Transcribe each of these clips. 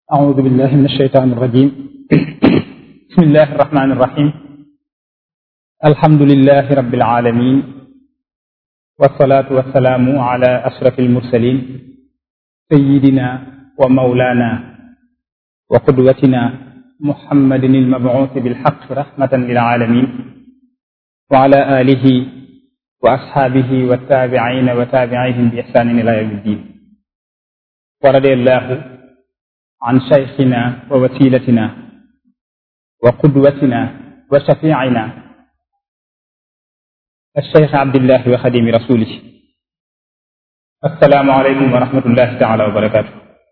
أعوذ بالله من الشيطان الرجيم بسم الله الرحمن الرحيم الحمد لله رب العالمين والصلاة والسلام على أشرف المرسلين سيدنا ومولانا وقدوتنا محمد المبعوث بالحق رحمة للعالمين وعلى آله وأصحابه والتابعين وتابعيهم بإحسان إلى يوم الدين ورضي الله عن شيخنا ووسيلتنا وقدوتنا وشفيعنا الشيخ عبد الله وخديم رسوله السلام عليكم ورحمة الله تعالى وبركاته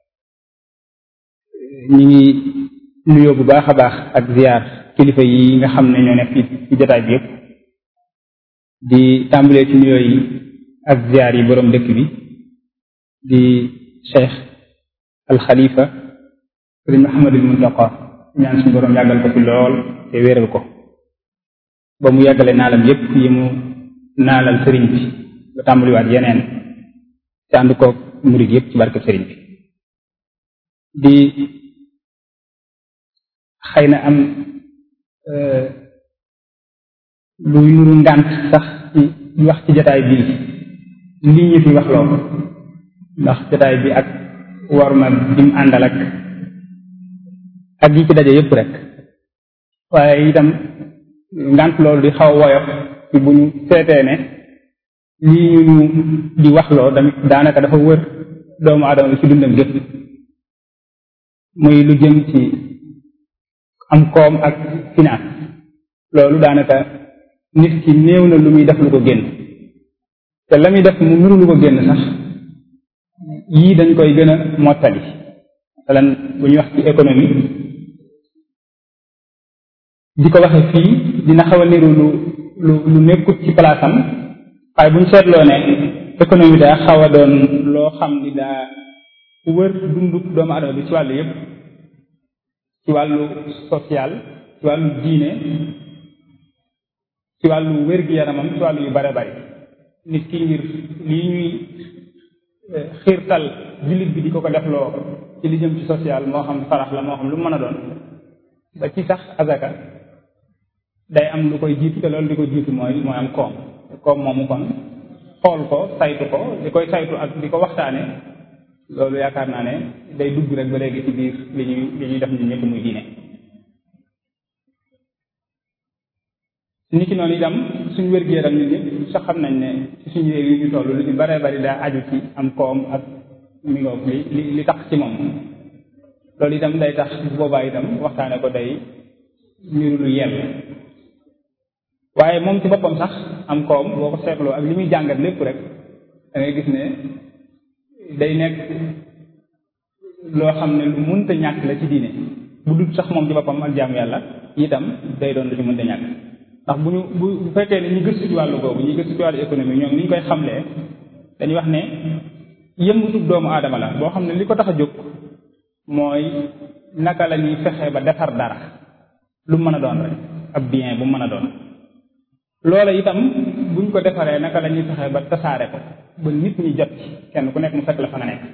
ñi ngi nuyoo bu baax a baax ak ziar kilifa yi nga xam ne ñoo nekk fi ci jotaay bi yëpp di tàmbalee ci nuyoo yi ak ziar yi boroom dëkk bi di cheikh alxalifa sëriñ Muhammadul Muntaqa ñaan suñu boroom yàggal ko fi lool te wéeral ko ba mu yàggale naalam yépp yi mu naalal sëriñ bi ba tàmbaliwaat yeneen te ànd ko murid yépp ci barkeb sëriñ bi di xëy na am luy nuru ngànt sax ci wax ci jotaay bii li ñu fi wax loo ndax jotaay bi ak war ma dim àndal ak ak yi ci daje yépp rek waaye itam ngant loolu di xaw woyof ci bu ñu seetee ne lii ñu ñu di waxloo tamit daanaka dafa wër doomu aadama bi ci dundam gépp muy lu jëm ci am koom ak finance loolu daanaka nit ki néew na lu muy def lu ko génn te la muy def mu nuru lu ko génn sax yii dañ koy gën a mottali masalan bu ñuy wax ci économie di ko waxe fii dina xaw a niru lu lu lu nekkut ci palaasam waaye bu ñu seetloo ne économie daa xaw a doon loo xam ni daa wër dundu doomu adama bi ci wàllu yépp ci wàllu social ci wàllu diine ci wàllu wér-gi-yaramam ci wàllu yu bare bari nit ki ngir lii ñuy xiirtal jullit bi di ko ko def loo ci li jëm ci social moo xam farax la moo xam lu mën a doon ba ci sax azaka day am lu koy jiitu te loolu di ko jiitu mooy mooy am koom koom moomu kon xool ko saytu ko di koy saytu ak di ko waxtaane loolu yaakaar naa ne day dugg rek ba léegi ci biir li ñuy li ñuy def ñun ñëpp muy diine niki noonu itam suñu wér-gu-yaram ñun ñëpp sax xam nañ ne ci suñu réew yi ñu toll lu ci baree bari daa aju ci am koom ak mi ngoog li li li tax ci moom loolu itam day tax bu boobaa itam waxtaane ko day niru lu yell waaye moom ci boppam sax am koom boo ko seetloo ak li muy jàngat lépp rek da ngay gis ne day nekk loo xam ne lu mënta ñàkk la ci diine bu dul sax moom ci boppam ak jaamu yàlla itam day doon lu ci mënta ñàkk ndax bu ñu bu bu fekkee ne ñu gëstu ci wàllu boobu ñu gëstu ci wàllu économie ñoom ni ñu koy xamlee dañuy wax ne yëngutub doomu aadama la boo xam ne li ko tax a jóg mooy naka la ñuy fexe ba defar dara lu mën a doon rek ab bien bu mën a doon loola itam buñ ko defaree naka la ñuy fexe ba tasaare ko ba nit ñi jot ci kenn ku nekk mu fekk la fa nga nekk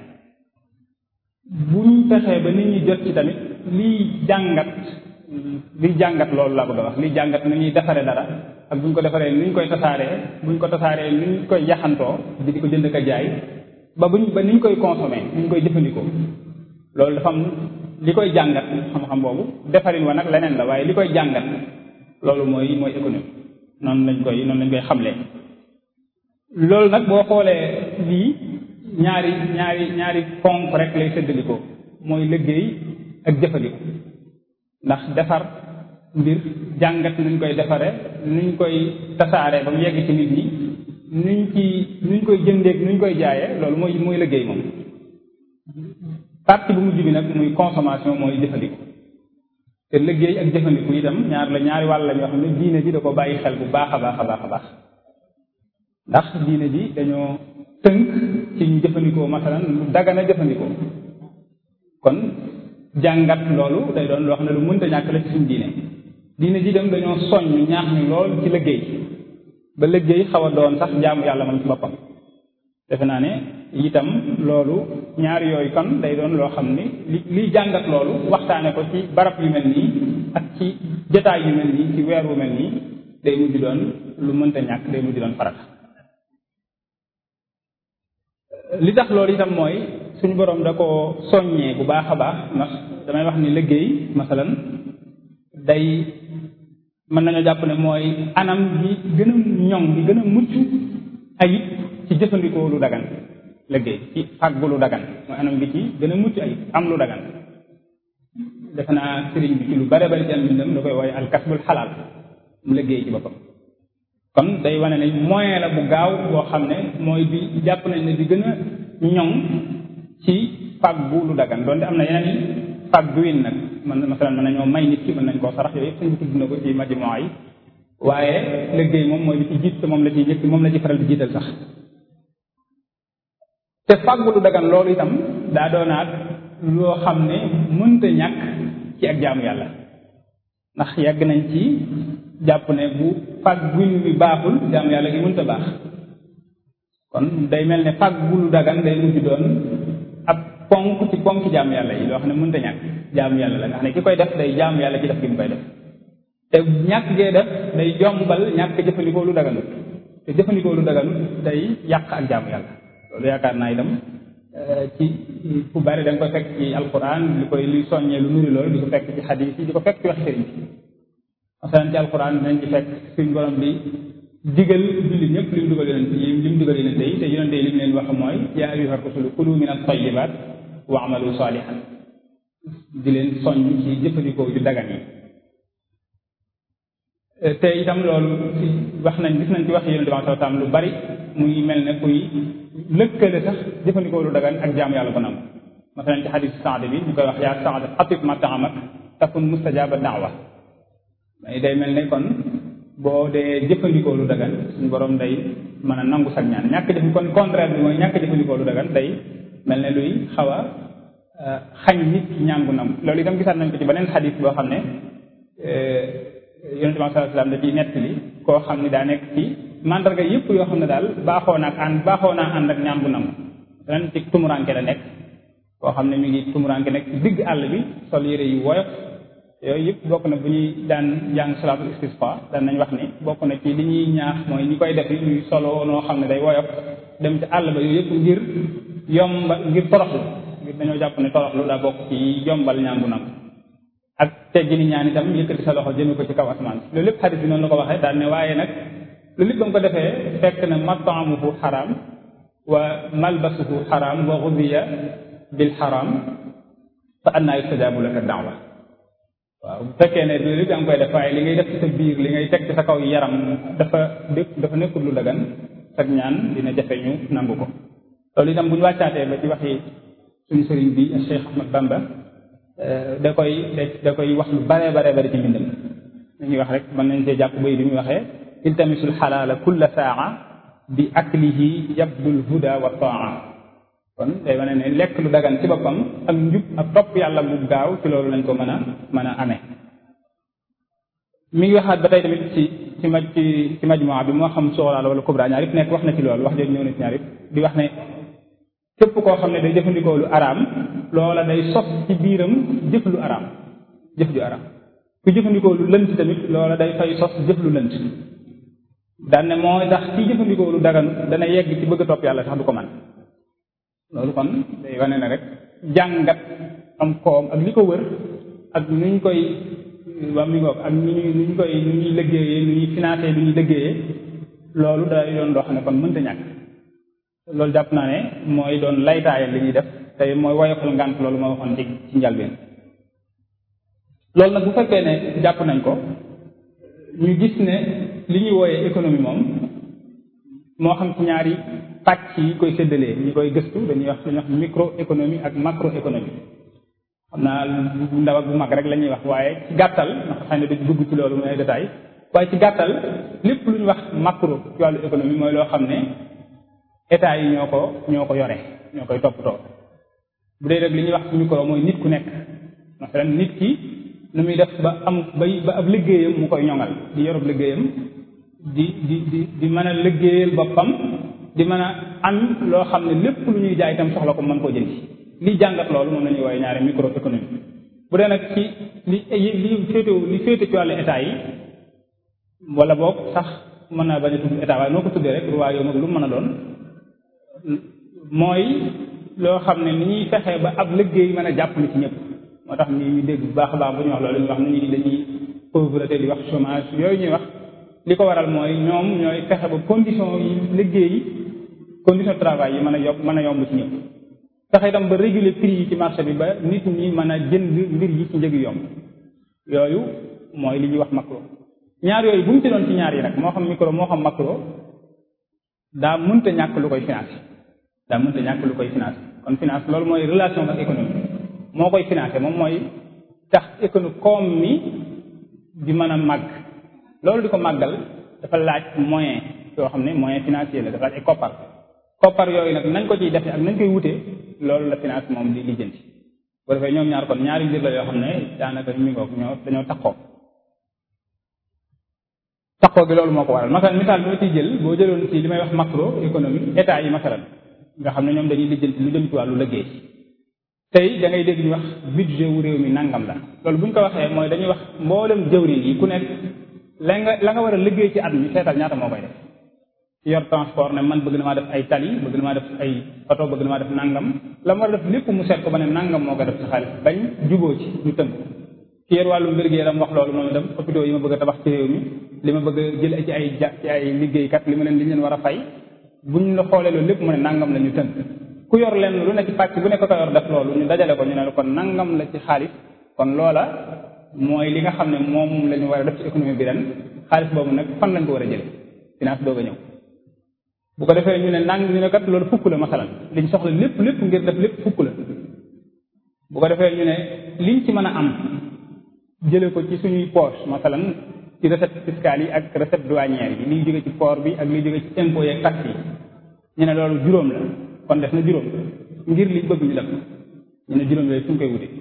buñ fexee ba nit ñi jot ci tamit liy jàngat liy jàngat loolu laa bëgg a wax liy jàngat nu ñuy defaree dara ak buñ ko defaree nu ñu koy tasaaree buñ ko tasaaree nu ñu koy yaxantoo di di ko jënd ka jaay ba buñ ba ni ñu koy consommer ni ñu koy jëfandikoo loolu dafa am li koy jàngat xam-xam boobu defarin wa nag leneen la waaye li koy jàngat loolu mooy mooy économie noonu lañ koy noonu lañ koy xamlee loolu nag boo xoolee lii ñaari ñaari ñaari ponk rek lay séddalikoo mooy liggéey ak jëfandikoo ndax defar mbir jàngat nuñ koy defare nuñ koy tasaare ba mu yegg ci nit ñi nuñ ci nuñ koy jëndeeg nuñ koy jaayee loolu mooy mooy liggéey moom partie bu mujj bi nag muy consommation mooy jëfandiku te liggéey ak jëfandiku itam ñaar la ñaari wàll la ñoo xam ne diine ji da ko bàyyi xel bu baax a baax a baax a baax ndax diine ji dañoo tënk ci ñu jëfandikoo masalan lu dagana jëfandikoo kon jàngat loolu day doon loo xam ne lu mënta ñàkk la ci suñu diine diine ji dem dañoo soññ ñaax ñu lool ci liggéey ba liggéey xaw a doon sax jaamu yàlla man ci boppam defe naa ne itam loolu ñaari yooyu kon day doon loo xam ni li liy jàngat loolu waxtaane ko ci barab yu mel nii ak ci jotaay yu mel nii ci weer wu mel nii day mujj doon lu mënta ñàkk day mujj doon farata li tax loolu itam mooy suñu boroom da ko soññee bu baax a baax ndax damay wax ni liggéey masalan day mën nañoo jàpp ne mooy anam bi gën a ñoŋ bi gën a mucc ayib ci jëfandikoo lu dagan liggéey ci fàggu lu dagan mooy anam bi ci gën a mucc ayib am lu dagan defe naa sëriñ bi ci lu bare bari ci am mbindam da koy wooye alkasbul xalaal mu liggéey ci boppam kon day wane ne moyen la bu gaaw boo xam ne mooy bi jàpp nañ ne di gën a ñoŋ ci fàggu lu dagan donte am na yeneen i fàgguwin nag man masalan mën nañoo may nit ki mën nañ koo sarax yooyu yëpp suñ tudd na ko ci majmuwa yi waaye liggéey moom mooy bi ci jiit te moom la ciy njëkk moom la ci faral di jiital sax te fàggu lu dagan loolu itam daa doonaat loo xam ne mënta ñàkk ci ak jaamu yàlla ndax yàgg nañ ci jàpp ne bu fàgguñ bi baaxul jaamu yàlla gi mënta baax kon day mel ne fàggu lu dagan day mujj doon ab ponk ci ponk jaamu yàlla yi loo xam ne mënta ñàkk jaamu yàlla la nga xam ne ki koy def day jaamu yàlla ci def gi mu koy def te ñàkk gee def day jombal ñàkk jëfandikoo lu daganut te jëfandikoo lu daganut day yàq ak jaamu yàlla loolu yaakaar naa itam ci fu bari da nga koy fekk ci alquran li koy luy soññee lu nuri loolu di ko fekk ci xadis yi di ko fekk ci wax sëriñ bi masalan ci alquran dinañ ci fekk suñ borom bi digal jullit ñëpp li mu dugal yonente yi li mu dugal yonente yi te yonente yi li mu leen wax mooy yaa ayyuha rusulu kulu min at-tayyibat wa amalu salihan di leen soññ ci jëfandikoo yu dagan yi te itam loolu ci wax nañ gis nañ ci wax yonente bi sallallahu alayhi wasallam lu bari muy mel ne kuy lëkkale sax jëfandikoo lu dagan ak jaam yàlla ko nam masalan ci xadis Saad bi ñu koy wax yaa Saad atib ma taamak takun mustajaba daawa mais day mel ne kon boo dee jëfandikoo lu dagan suñu borom day mën a nangu sag ñaan ñàkk jëf kon contraire bi mooy ñàkk jëfandikoo lu dagan day mel ne luy xaw a xañ nit ki ñaan gu nam loolu itam gisaat nañ ko ci beneen xadis boo xam ne yonente bi sallallahu alayhi wasallam da ciy nettali koo xam ne daa nekk ci mandarga yëpp yoo xam ne daal baaxoo naa ak ànd baaxoo naa ànd ak ñaan bu nangu ren ci tumuranke la nekk koo xam ne mi ngi tumuranke nekk ci digg àll bi sol yére yu woyof yooyu yëpp bokk na bu ñuy daan jàng salaatul istisqa daan nañ wax ni bokk na ci li ñuy ñaax mooy ñi koy def yi ñuy solo noo xam ne day woyof dem ci àll ba yooyu yëpp ngir yomba ngir toroxlu ngir dañoo jàpp ne toroxlu daa bokk ci yombal ñaan bu nangu ak teggi ni ñaan itam yëkkati sa loxo jëme ko ci kaw asamaan loolu lépp xadis bi noonu la ko waxee daal ne waaye nag loolu lépp ba mu ko defee fekk na mataamuhu xaraam wa malbasuhu xaraam wa xudiya bil xaraam fa annaa yustajaabu laka daawa waaw bu fekkee ne loolu lépp da nga koy def waaye li ngay def ci sa biir li ngay teg ci sa kaw yaram dafa dëkk dafa nekkul lu dagan sag ñaan dina jafe ñu nangu ko loolu itam bu ñu wàccaatee ba ci waxi suñu sëriñ bi Cheikh Ahmad Bamba da koy da koy wax lu bare bare bari ci mbindam dañuy wax rek mën nañ see jàpp bay bi muy waxee iltamisul xalaala kulla saa bi aklihi yabdul huda wa taa kon day wane ne lekk lu dagan ci boppam ak njub ak topp yàlla bu gaaw ci loolu lañ ko mën a mën a amee mi ngi waxaat ba tey tamit ci ci maj ci ci majmuwa bi moo xam soxla la wala kubra ñaar yëpp nekk wax na ci loolu wax jooju ñëw na ci ñaar yëpp di wax ne képp koo xam ne day jëfandikoo lu araam loola day sos ci biiram jëf lu araam jëf ju araam ku jëfandikoo lu lënt tamit loola day fay sos jëf lu lënt daan ne mooy tax ci jëfandikoo lu dagan dana yegg ci bëgg a topp yàlla sax du ko man loolu kon day wane ne rek jàngat am koom ak li ko wër ak nu ñu koy waa mi ngoog ak nu ñuy nu ñu koy nu ñuy liggéeyee nu ñuy financé nu ñuy liggéeyee loolu day doon loo xam ne kon mënta ñàkk loolu jàpp naa ne mooy doon laytaayal li ñuy def tey mooy woyofal ngànt loolu ma waxoon ci ci njalbeen loolu nag bu fekkee ne jàpp nañ ko ñu gis ne li ñuy wooyee économie moom moo xam ci ñaari pàcc yi koy séddalee ñi koy gëstu dañuy wax dañuy wax microéconomie ak macroéconomie xam naa bu ndaw ak bu mag rek la ñuy wax waaye ci gàttal ndax xëy na dañu dugg ci loolu muy ay détails waaye ci gàttal lépp lu ñu wax macro ci wàllu économie mooy loo xam ne état yi ñoo ko ñoo ko yore ñoo koy toppatoo bu dee rek li ñuy wax ci micro mooy nit ku nekk masalan nit ki nu muy def ba am bay ba ab liggéeyam mu koy ñoŋal di yorob liggéeyam di di di di mën a liggéeyal boppam di mën a am loo xam ne lépp lu ñuy jaay itam soxla ko mën koo jënd li jàngat loolu moom la ñuy wooye ñaari microéconomie bu dee nag ci li li féete li féete ci wàllu état yi wala boog sax mën naa bañ a tudd état waaye noo ko tuddee rek waaye yow mag lu mu mën a doon mooy loo xam ne ni ñuy fexe ba ab liggéey mën a jàppale ci ñëpp moo tax ni ñu dégg bu baax a baax bu ñu wax loolu ñu wax ni ñi dañuy pauvreté di wax chômage yooyu ñuy wax li ko waral mooy ñoom ñooy fexe ba condition yi liggéey condition de travail yi mën a yokk mën a yomb ci ñëpp fexe itam ba réguler prix yi ci marché bi ba nit ñi mën a jënd mbir yi ci njëg yomb yooyu mooy li ñuy wax macro ñaar yooyu bu mu ci doon ci ñaar yi nag moo xam micro moo xam macro daa mënta ñàkk lu koy financé daa mënta ñàkk lu koy financé kon finance loolu mooy relation ak économie moo koy financé moom mooy tax économie koom mi di mën a màgg loolu di ko màggal dafa laaj moyen yoo xam ne moyen financier la dafa laaj ay koppar koppar yooyu nag nañ ko ciy defe ak nañ koy wutee loolu la finance moom di lijjanti bu defee ñoom ñaar kon ñaari mbir la yoo xam ne daanaka mi ngoog ñoo dañoo taxoo taxoo gi loolu moo ko waral masalan misaal bi ma ciy jël boo jëloon ci li may wax macro économie état yi masalan nga xam ne ñoom dañuy lijjanti lu jëm ci wàllu liggéey tey da ngay dégg ñu wax budget wu réew mi nangam la loolu bu ñu ko waxee mooy dañuy wax mboolem jëwriñ yi ku nekk la nga la nga war a liggéey ci at mi seetal ñaata moo koy def yor transport ne man bëgg na maa def ay tali bëgg na maa def ay oto bëgg na maa def nangam la ma war a def lépp mu seet ko ba ne nangam moo koy def ci xaalis bañ juboo ci ñu tënk ki yor wàllu mbir gi yaram wax loolu moom itam hôpitaux yi ma bëgg a tabax ci réew mi li ma bëgg a jël ci ay ja ci ay liggéeykat li ma leen li leen war a fay buñ la xoolee loolu lépp mu ne nangam la ñu tënk ku yor leen lu ne ci pàcc bu nekk ko yor def loolu ñu dajale ko ñu ne kon nangam la ci xaalis kon loola mooy li nga xam ne moom la ñu war a def ci économie bi ren xaalis boobu nag fan lañ ko war a jële finance doog a ñëw bu ko defee ñu ne nang ñu ne kat loolu fukk la masalan liñ soxla lépp lépp ngir def lépp fukk la bu ko defee ñu ne liñ ci mën a am jële ko ci suñuy poche masalan ci recette fiscale yi ak recette douanière yi liy jóge ci port bi ak liy jóge ci impôt yeeg taxe yi ñu ne loolu juróom la kon def na juróom ngir liñ bëgg ñu def ñu ne juróom yooyu fu ñu koy wute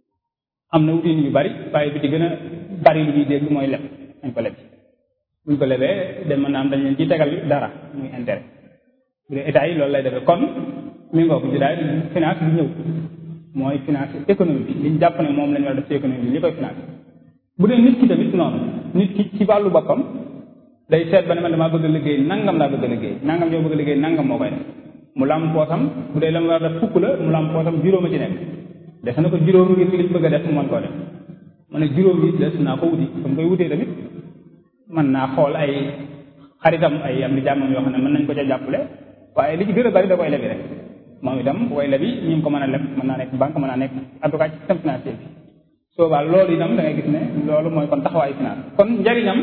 am na wutin yu bari waaye bi ci gën a bari lu ñuy dégg mooy leb dañ ko leb buñ ko lebee dem mën naa am dañ leen ciy tegal dara muy intérêt bu dee état yi loolu lay defee kon mi ngoo ko ci daal finance bi ñëw mooy finance économie bi liñ jàpp ne moom la ñu war a def ci économie bi li koy finance bu dee nit ki tamit noonu nit ki ci wàllu boppam day seet ba ne man damaa bëgg a liggéey nangam laa bëgg a liggéey nangam yoo bëgg a liggéey nangam moo koy def mu lam poosam bu dee la mu war a def fukk la mu lam poosam juróom a ci nekk des na ko juróom ngir liñ bëgg a def mu mën koo def mu ne juróom yi des naa ko wuti comme koy wutee tamit mën naa xool ay xaritam ay am di jàmmam yoo xam ne mën nañ ko ca jàppale waaye li ci gën a bari da koy lebi rek moom itam koy lebi ñu ngi ko mën a leb mën naa nekk banque mën naa nekk en tout cas ci système financier bi soobaa loolu itam da ngay gis ne loolu mooy kon taxawaayu finance kon njariñam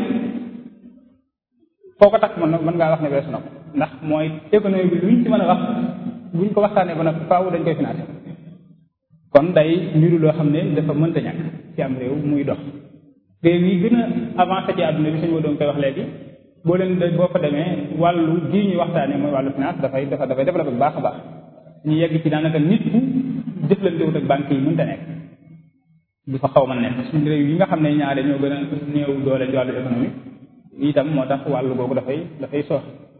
foo ko takk mën mën ngaa wax ne weesu na ko ndax mooy économie bi luñ ci mën a wax buñ ko waxtaanee ba nag faaw dañ koy financé kon day mbiru loo xam ne dafa mënta ñàkk ci am réew muy dox réew yi gën a avancé ci àdduna bi suñu doon koy wax léegi boo leen de boo fa demee wàllu gii ñuy waxtaanee mooy wàllu finance dafay dafa dafay développé bu baax a baax ñu yegg ci daanaka nit ku jëflantewut ak banque yi mënta nekk du fa xaw ma nekk suñu réew yi nga xam ne ñaare ñoo gën a néew doole ci wàllu économie itam moo tax wàllu googu dafay dafay soox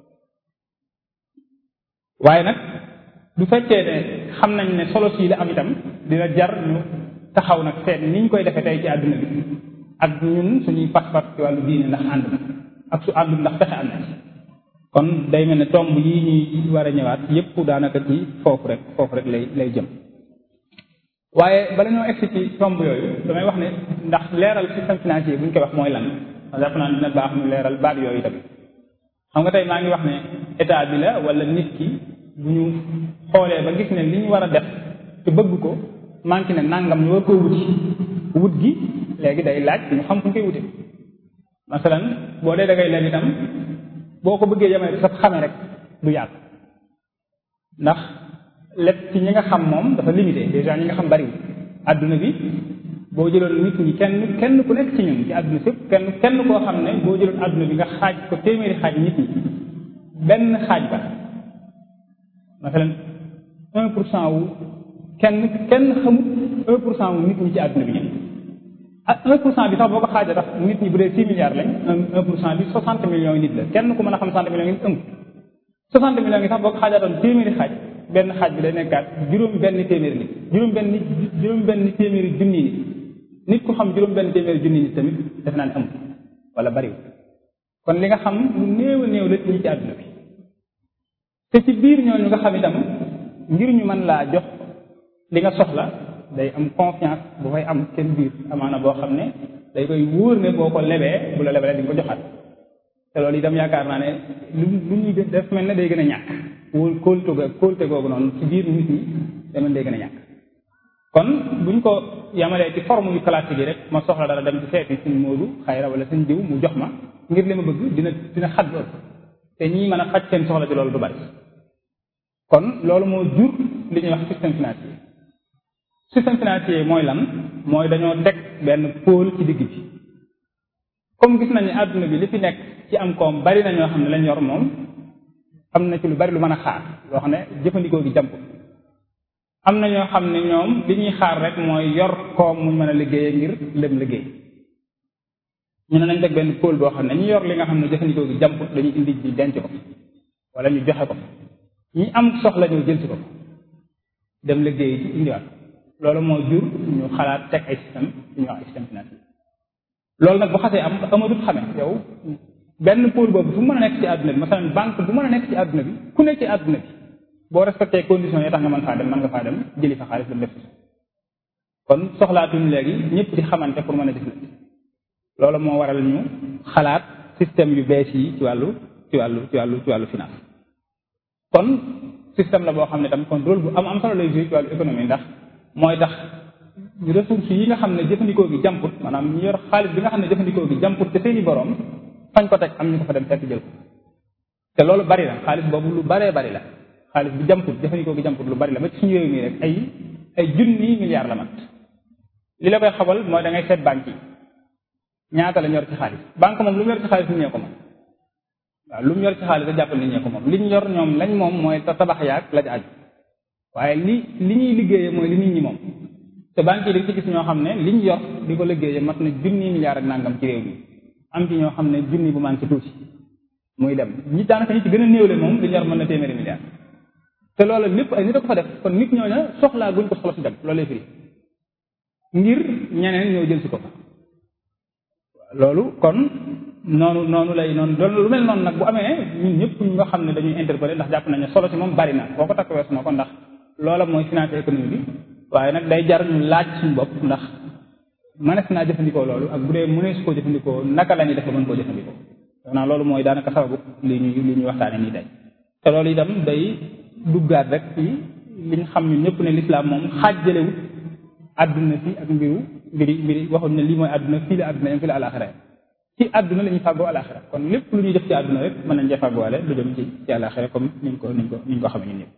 waaye nag du fekkee ne xam nañ ne solo sii la am itam dina jar ñu taxaw nag seet niñ koy defee tey ci àdduna bi ak ñun suñuy pas-pas ci wàllu diine ndax ànd na ak su àndul ndax fexe ànd na ci kon day mel ne tomb yii ñuy war a ñëwaat yépp daanaka ci foofu rek foofu rek lay lay jëm waaye bala ñoo egsi ci tomb yooyu damay wax ne ndax leeral système financier bu ñu koy wax mooy lan jàpp naa dina baax ñu leeral baat yooyu tamit xam nga tey maa ngi wax ne état bi la wala nit ki bu ñu xoolee ba gis ne li ñu war a def te bëgg ko manqué ne nangam ñu war koo wuti wut gi léegi day laaj ñu xam fu ñu koy wute masalan boo dee da ngay leb itam boo ko bëggee yemee sa xame rek du yàgg ndax lépp ci ñi nga xam moom dafa limité déjà ñi nga xam bariwul adduna bi boo jëloon nit ñi kenn kenn ku nekk ci ñun ci adduna sépp kenn kenn koo xam ne boo jëloon adduna bi nga xaaj ko téeméeri xaaj nit ñi benn xaaj ba masalan un pour cent wu kenn kenn xamut un pour cent wu nit ñi ci adduna bi ñun ak un pour cent bi sax boo ko xaajee tax nit ñi bu dee six milliards lañ un un pour cent bi soixante millions yi nit la kenn ku mën a xam soixante millions yi ëmb soixante millions yi sax boo ko xaajaatoon téeméeri xaaj benn xaaj bi day nekkaat juróom benn téeméeri nit juróom benn juróom benn téeméeri junni nit nit ku xam juróom benn téeméeri junni nit tamit def naa ne amul wala bariwul kon li nga xam lu néew a néew la ñi ci àdduna bi te ci biir ñooñu nga xam itam ngir ñu mën laa jox li nga soxla day am confiance bu fay am seen biir amaana boo xam ne day koy wóor ne boo ko lebee bu la lebalee di nga ko joxaat te loolu itam yaakaar naa ne lu lu ñuy def mel ne day gën a ñàkk wóol kóolte ga kóolte googu noonu ci biir nit ñi day mel day gën a ñàkk kon buñ ko yamalee ci forme yu classique yi rek ma soxla dara dem ci seeti suñ Moodu xayra wala suñ diw mu jox ma ngir li ma bëgg dina dina xat loolu te ñii mën a faj seen soxla ci loolu du bari kon loolu moo jur li ñuy wax système financier système financier mooy lan mooy dañoo teg benn pôle ci digg bi comme gis nañu àdduna bi li fi nekk ci am koom bari na ñoo xam ne lañ yor moom am na ci lu bari lu mën a xaar loo xam ne jëfandikoo gi jàmp am na ñoo xam ne ñoom li ñuy xaar rek mooy yor koom muñ mën a liggéeyee ngir lem liggéey ñu ne nañ teg benn pôle boo xam ne ñi yor li nga xam ne jëfandikoo gi jàmp dañuy indi ji denc ko wala ñu joxe ko ñi am soxla ñëw jël si ko dem liggéey ci indiwaat loolu moo jur ñu xalaat teg ay système yu ñuy wax ay système financier loolu nag bu xasee am amatut xame yow benn pôle boobu fu mën a nekk ci àdduna bi masalan banque bu mën a nekk ci àdduna bi ku nekk ci àdduna bi boo respecté conditions yi tax nga mën faa dem mën nga faa dem jëli fa xaalis dem def kon soxlaatuñ léegi ñëpp di xamante pour mën a jëflante loolu moo waral ñu xalaat système yu bees yi ci wàllu ci wàllu ci wàllu ci wàllu finance kon système la boo xam ne tam kon rôle bu am am solo lay jouer ci wàllu économie ndax mooy tax ressources yi nga xam ne jëfandikoo gi jàmput maanaam ñu yor xaalis bi nga xam ne jëfandikoo gi jàmput te seeni borom fañ ko teg am ñu ko fa dem fekk jël ko te loolu bari la xaalis boobu lu baree bari la xaalis bi jàmput jëfandikoo gi jàmput lu bari la ba ci suñu réew mi rek ay ay junni milliards la mat li la koy xabal mooy da ngay seet banque yi ñaata la ñor ci xaalis banque moom lu mu yor ci xaalis nit ñee ko moom waaw lu mu yor ci xaalis da jàppal nit ñee ko moom li ñu yor ñoom lañ moom mooy tabax yaag la ci aju waaye li li ñuy liggéeyee mooy li nit ñi moom te banque yi dañ ci gis ñoo xam ne liñ yor di ko liggéeyee mat na junni milliards ak nangam ci réew mi am ci ñoo xam ne junni bu manqué tuuti muy dem ñi daanaka ñi ci gën a néewle moom li ñu yor mën na téeméeri milliards te loolu lépp ay nit a ko fa def kon nit ñooña soxlaa guñ ko soxla si dem loolu lay firi ngir ñeneen ñoo jël si ko fa loolu kon noonu noonu lay noonu loolu lu mel noonu nag bu amee ñun ñëpp ñu nga xam ne dañuy interpeller ndax jàpp nañu solo si moom bari na boo ko takk weesu na ko ndax loola mooy finance économie bi waaye nag day jar ñu laaj suñu bopp ndax mënees naa jëfandikoo loolu ak bu dee mënees koo jëfandikoo naka la ñuy def ba mën koo jëfandikoo xanaa loolu mooy daanaka sababu li ñuy li ñuy waxtaane nii tey te loolu itam day duggaat rek ci li ñu xam ñun ñëpp ne lislaam moom xaajjalewut àdduna fi ak mbiru mbiri mbiri waxuñ ne lii mooy àdduna fii la àdduna yam fii la alaxira ci àdduna la ñuy fàggoo alaxira kon lépp lu ñuy def ci àdduna rek mën nañ cee fàggoole lu jëm ci ci alaxira comme niñ ko niñ ko niñ ko xamee ñun ñëpp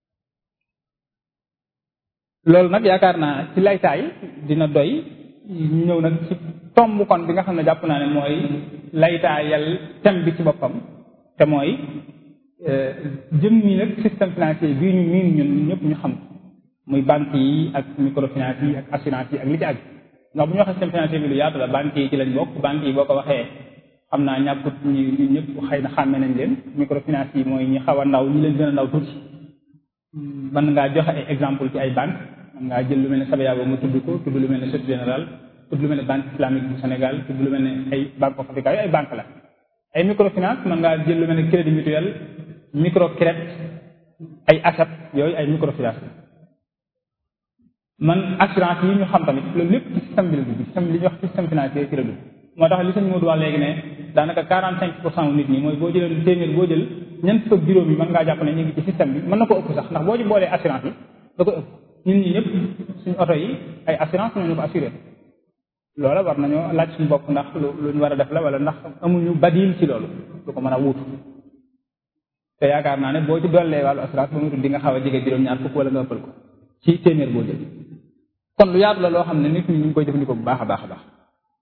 loolu nag yaakaar naa ci laytaay dina doy ñu ñëw nag ci tomb kon bi nga xam ne jàpp naa ne mooy laytaayal thème bi ci boppam te mooy jëm mi nag système financier bii ñu miin ñun ñëpp ñu xam muy banque yi ak microfinance yi ak assurance yi ak li ci aju ndax bu ñu waxee système financier bi lu yaatu la banque yi ci lañ bokk banque yi boo ko waxee xam naa ñàkkut ñu ñu ñëpp xëy na xàmme nañ leen microfinance yi mooy ñi xaw a ndaw ñi leen gën a ndaw tuuti mën ngaa joxe ay exemple ci ay banque mën ngaa jël lu mel ne Sabaya mu tudd ko tudd lu mel ne Société Générale tudd lu mel ne banque islamique bu Sénégal tudd lu mel ne ay banque of Africa yooyu ay banque la ay microfinance mën ngaa jël lu mel ne crédit mutuel microcrédit ay ASAP yooyu ay microfinance man assurance yi ñu xam tamit loolu lépp ci système bi la dugg système li ñuy wax système financier ci la dugg moo tax li sëñ Modou wax léegi ne daanaka quarante cinq pour cent nit ñi mooy boo jëlee téeméer boo jël ñeent fukk juróom yi mën ngaa jàpp ne ñu ngi ci système bi mën na ko ëpp sax ndax boo ci boolee assurance yi da ko ëpp ñun ñi ñëpp suñu oto yi ay assurance ñoo ñu ko assuré loola war nañoo laaj suñu bopp ndax lu ñu war a def la wala ndax amuñu badil ci loolu lu ko mën a wuutu te yaakaar naa ne boo ci dollee wàllu assurance ba mu tudd di nga xaw a jege juróom-ñaar fukk wala nga ëppal ko ci téeméer boo jël kon lu yaatu la loo xam ne nit ñi ñu ngi koy jëfandikoo bu baax a baax a baax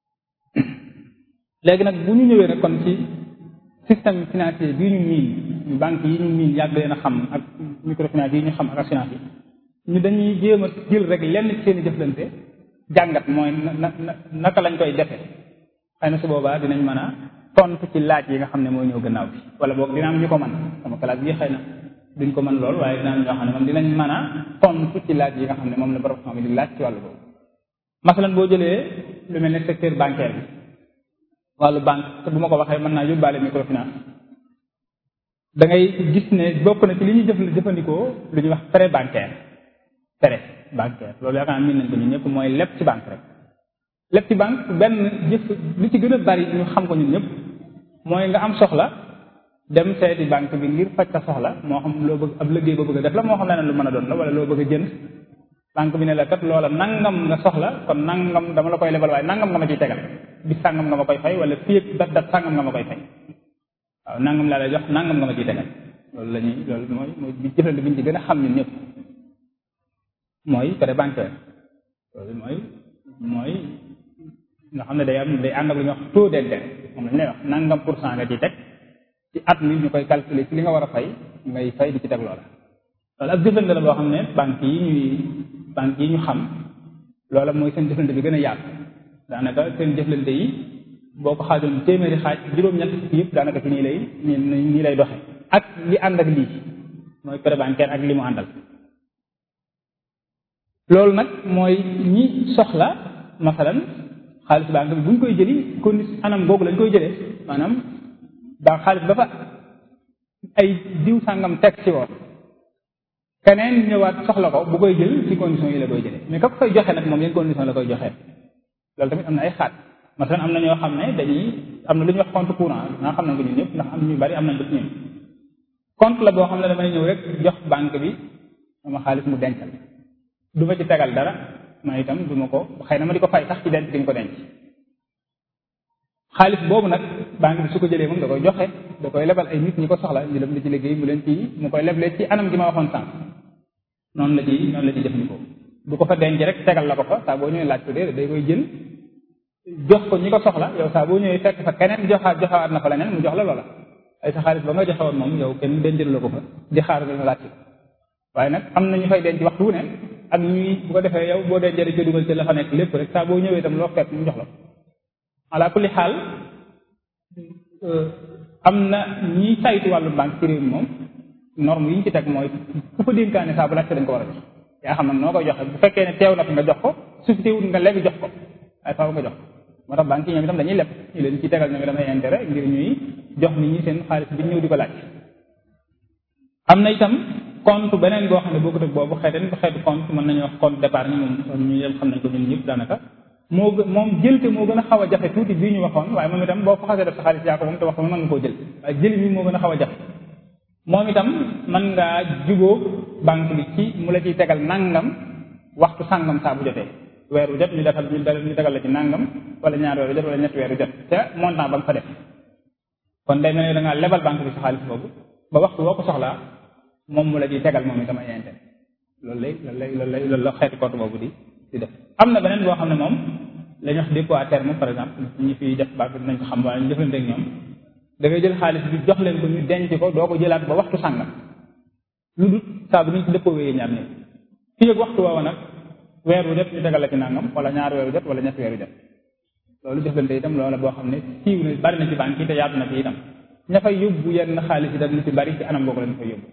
léegi nag bu ñu ñëwee rek kon ci système financier bii ñu miin banque yi ñu miin yàgg leen a xam ak microfinance yi ñu xam ak assurance yi ñu dañuy jéem a jël rek lenn ci seen i jëflante jàngat mooy na na naka lañ koy defe xëy na su boobaa dinañ mën a tontu ci laaj yi nga xam ne mooy ñëw gannaaw bi wala boog dina am ñu ko mën sama classe bi xëy na duñ ko mën lool waaye dina am ñoo xam ne moom dinañ mën a tontu ci laaj yi nga xam ne moom la borom xam di laaj ci wàllu boobu masalan boo jëlee lu mel ne secteur bancaire bi wàllu banque te bu ma ko waxee mën naa yóbbaale microfinance da ngay gis ne bokk na ci li ñuy jëf jëfandikoo lu ñuy wax prêt bancaire prêt bancaire loolu yaakaar naa miin nañ ko ñun ñëpp mooy leb ci banque rek leb ci banque benn jëf li ci gën a bari ñu xam ko ñun ñëpp mooy nga am soxla dem seeti banque bi ngir faj sa soxla moo xam loo bëgg ab liggéey boo bëgg a def la moo xam leneen lu mën a doon la wala loo bëgg a jënd banque bi ne la kat loola nangam nga soxla kon nangam dama la koy lebal waaye nangam nga ma ciy tegal bi sàngam nga ma koy fay wala fii ak dat dat sàngam nga ma koy fay waaw nangam laa lay jox nangam nga ma ciy tegal loolu la ñuy loolu mooy mooy bi jëflante bi ñu ci gën a xam ñun ñëpp mooy prêt bancaire loolu mooy mooy nga xam ne day am day ànd ak lu ñuy wax taux d'intérêt moom lañ lay wax nangam pour cent nga ciy teg ci at mi ñu koy calculer ci li nga war a fay ngay fay di ci teg loola loolu ak jëflante la boo xam ne banque yi ñuy banque yi ñu xam loola mooy seen jëflante bi gën a yaatu daanaka seen jëflante yi boo ko xaajoon téeméeri xaaj juróom-ñett yëpp daanaka ci nii lay nii nii lay doxe ak li ànd ak lii mooy prêt bancaire ak li mu àndal loolu nag mooy ñi soxla masalan xaalis banque bi bu ñu koy jëli kon anam googu lañ koy jëlee maanaam daa xaalis ba fa ay diw sàngam teg ci woon keneen ñëwaat soxla ko bu koy jël ci condition yi la koy jëlee mais ka ko koy joxe nag moom yan condition la koy joxe loolu tamit am na ay xaat masalan am na ñoo xam ne dañuy am na lu ñuy wax compte courant naa xam nañ ko ñun ñëpp ndax am ñu bari am nañ ko ci ñun compte la boo xam ne damay ñëw rek jox banque bi sama xaalis mu dencal du ma ci tegal dara ma itam du ma ko xëy na ma di ko fay sax ci denc di nga ko denc xaalis boobu nag banque bi su ko jëlee moom da koy joxe da koy lebal ay nit ñi ko soxla ñu dem di ci liggéey mu leen ci mu koy leblee ci anam gi ma waxoon sànq noonu la ci noonu la ci jëfandikoo du ko fa denc rek tegal la ko fa saa boo ñëwee laaj ko déedéet day koy jël jox ko ñi ko soxla yow saa boo ñëwee fekk fa keneen joxaat joxawaat na fa leneen mu jox la loola ay sa xaalis ba nga joxe woon moom yow kenn dencal la ko fa di xaar nga laaj ko waaye nag am na ñu fay denc waxtu wu ne ak ñuy bu ko defee yow boo dencee ca dugal ci la fa nekk lépp rek saa boo ñëwee itam loo fekk mu jox la ala kulli xaal am na ñiy saytu wàllu banque ci réew mi moom norme yi ñu ci teg mooy ku fa dénkaane saa bu laajte dañ ko war a jox yaa xam nag noo koy joxe bu fekkee ne teew na fi nga jox ko su fi teewul nga lebi jox ko waaye faaw nga jox ko moo tax banque yi ñoom itam dañuy leb ñu leen ci tegal ñoom itam ay intérêt ngir ñuy jox nit ñi seen xaalis bi ñëw di ko laaj am na itam compte beneen boo xam ne bokkut ak boobu xeeten xeetu compte mën nañu wax compte d'épargne moom ñu yëpp xam nañ ko ñun ñëpp daanaka moo gën moom jël te moo gën a xaw a jafe tuuti bii ñu waxoon waaye moom itam boo fa xasee def sa xaalis yaa ko moom te waxtu mën nga koo jël waaye jëli mi moo gën a xaw a jafe moom itam mën ngaa jubóo banque bi ci mu la ciy tegal nangam waxtu sàngam saa bu jotee weer wu jot ñu defal ñu tegal la ci nangam wala ñaar weer wu jot wala ñetti weer wu jot te montant ba nga fa def kon day mel ne da ngaa lebal banque bi sa xaalis boobu ba waxtu boo ko soxlaa moom mu la ciy tegal moom itam ay intérêt loolu lay loolu lay loolu lay loolu la xeeti compte boobu di di def am na beneen boo xam ne moom la ñuy wax dépôt à terme par exemple ñi fiy def banque dinañ ko xam wala ñu jëflante ak ñoom da ngay jël xaalis bi jox leen ko ñu denc ko doo ko jëlaat ba waxtu sàngam lu dul saa bu ñu ci dëppoo wéyee ñaar ñëpp fii ak waxtu woowa nag weer wu jot ñu tegal la ci nangam wala ñaar weer wu jot wala ñetti weer wu jot loolu jëflante itam loola boo xam ne siiw na bari na ci banque yi te yaatu na fi itam ña fay yóbbu yenn xaalis itam lu ci bari ci anam boobu lañ fay yóbbu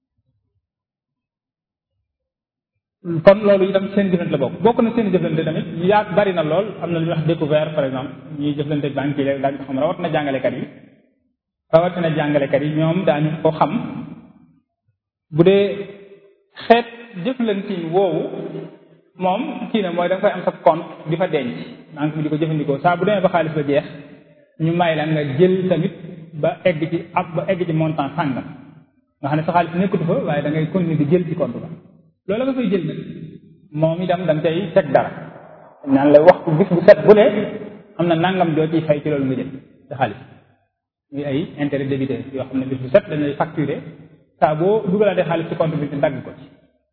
kon loolu itam seen jëflante la bokk bokk na seen jëflante tamit yaat bari na lool am na lu ñuy wax découvert par exemple ñuy jëflante banque yi daañu ko xam rawat na jàngalekat yi rawat na jàngalekat yi ñoom daañu ko xam bu dee xeet jëflante woowu moom kii ne mooy da nga koy am sa compte di fa denc banque bi di ko jëfandikoo saa bu demee ba xaalis ba jeex ñu may la nga jël tamit ba egg ci ab ba egg ci montant sàngam nga xam ne sa xaalis nekkatu fa waaye da ngay continuer di jël ci compte ba loolu nga fay jël nag moom itam da nga cay teg dara naan la waxtu bis bu set bu ne am na nangam joo ciy fay ci loolu nga jël sa xaalis muy ay intérêt débité yoo xam ne bis bu set dañ lay facturer saa boo dugalaatee xaalis ci compte bi te dagg ko ci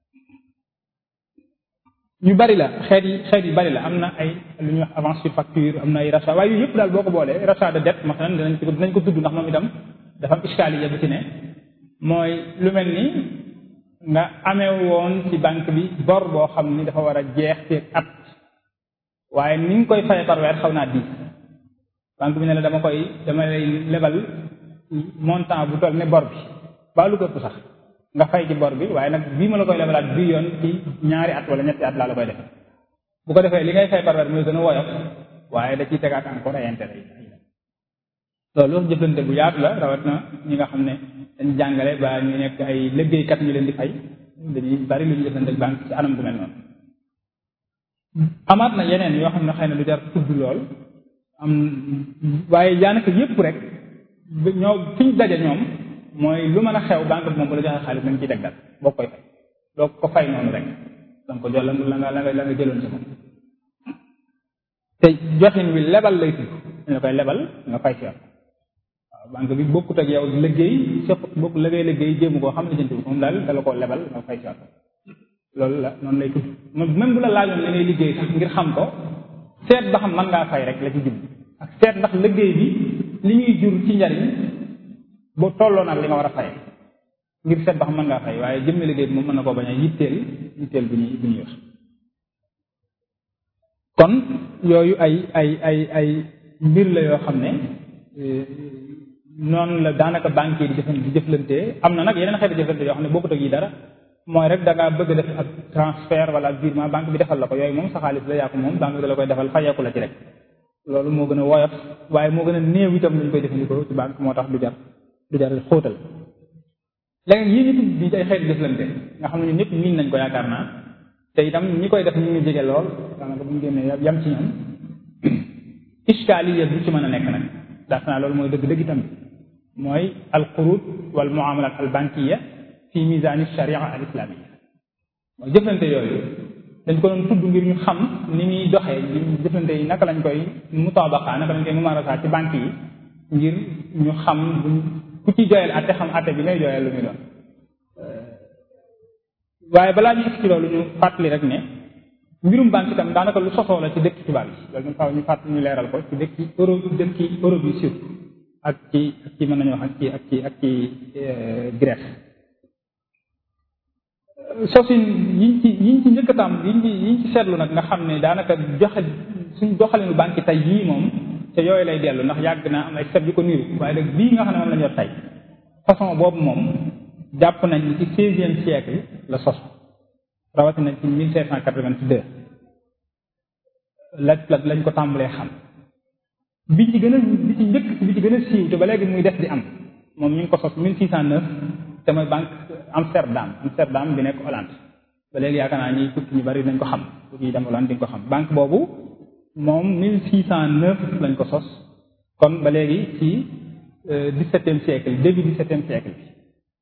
ñu bari la xeet yi xeet yi bari la am na ay lu ñuy wax avance sur facture am na ay rachat waaye yooyu yëpp daal boo ko boolee rachat de dette masalan dinañ ko dinañ ko tudd ndax moom itam dafa am iskaliya bu ci ne mooy lu mel ni nga amee woon ci banque bi bor boo xam ni dafa war a jeex ci at waaye ni nga koy fay par weer xaw naa diis banque bi ne la dama koy dama lay lebal montant bu toll ne bor bi ba lu ko sax nga fay ci bor bi waaye nag bii ma la koy lebalaat bii yoon ci ñaari at wala ñetti at laa la koy def bu ko defee li ngay fay par weer mooy gën a woyof waaye da ciy tegaat encore ay intérêt yi loolu jëflante bu yaatu la rawat na ñi nga xam ne dañ jàngale ba ñu nekk ay liggéeykat ñu leen di fay dañuy bari lu ñu jëflante banque ci anam bu mel noonu amaat na yeneen yoo xam ne xëy na lu jar tudd lool am waaye daanaka yépp rek ñoo fi ñu daje ñoom mooy lu mën a xew banque bi moom bu la joxee xaalis dañ ciy teg dal boo koy fay doo ko fay noonu rek donc jël la nga la nga la nga jëloon ci moom te joxin wi lebal lay tudd dañ la koy lebal nga fay si waaw banque bi bokkut ak yow liggéey sëpp bokk liggéey liggéey jéemu koo xam ne jëntu moom daal dala koo lebal nga fay si waat loolu la noonu lay tudd même bu la laajoon li ngay liggéey sax ngir xam ko seet ba xam mën ngaa fay rek la ci jub ak seet ndax liggéey bi li ñuy jur ci njariñ boo tolloo nag li nga war a fay ngir seet ba xam mën ngaa fay waaye jëmmi liggéey bi moom mën na koo bañ a yitteel yitteel bu ñuy bu ñuy wax kon yooyu ay ay ay ay mbir la yoo xam ne noonu la daanaka banque yi di jëfan di jëflantee am na nag yeneen xeeti jëflante yoo xam ne bokkut ak yi dara mooy rek da ngaa bëgg def ab transfert wala virement banque bi defal la ko yooyu moom sa xaalis la yaa ko moom banque bi da la koy defal fayeeku la ci rek loolu moo gën a woyof waaye moo gën a néew itam lañ koy jëfandikoo ci banque moo tax du jar du jar xóotal léegi yii ñu tudd di ay xeeti jëflante nga xam ne ñun ñëpp miin nañ ko yaakaar naa te itam ñi koy def ñu ngi jege lool daanaka bu ñu génnee yam ci ñoom iskaliya bu ci mën a nekk nag daaf naa loolu mooy dëgg-dëgg itam mooy al qurud wal muamalat al bankiya fi misani sharia al islamia mooy jëflante yooyu dañ ko doon tudd ngir ñu xam ni muy doxee jëflante yi naka lañ koy mutabaqa naka lañ koy mumarasa ci banque yi ngir ñu xam buñ ku ci joyal atte xam atte bi ngay joyal lu muy doon waaye balaa ñu ci loolu ñu fàttali rek ne mbirum banque itam daanaka lu sosoo la ci dëkk tubaab yi loolu ñu faaw ñu fàttali ñu leeral ko ci dëkki Europe dëkki Europe yi surtout ak ci ak ci mën nañu wax ak ci ak ci ak ci Grèce sosin yiñ ci yiñ ci njëkk a tam yiñ ci yiñ ci seetlu nag nga xam ne daanaka joxe suñ doxalinu banque tey yii moom te yooyu lay dellu ndax yàgg naa am ay set yu ko niru waaye nag bii nga xam ne moom la ñu yor tey façon boobu moom jàpp nañ ci seizième siècle la sos rawatina ci mille cinq cent quatre-vingt-deux la la lañ ko tàmbalee xam bi ci gën a bi ci njëkk bi ci gën a siiw te ba léegi muy def di am moom ñu ngi ko sos mille six cent neuf te mooy banque Amsterdam Amsterdam bi nekk Hollande ba léegi yaakaar naa ñi tukki ñu bari dañ ko xam tukki dem Hollande di nga ko xam banque boobu moom mille six cent neuf lañ ko sos kon ba léegi ci dix-septième siècle début dix-septième siècle bi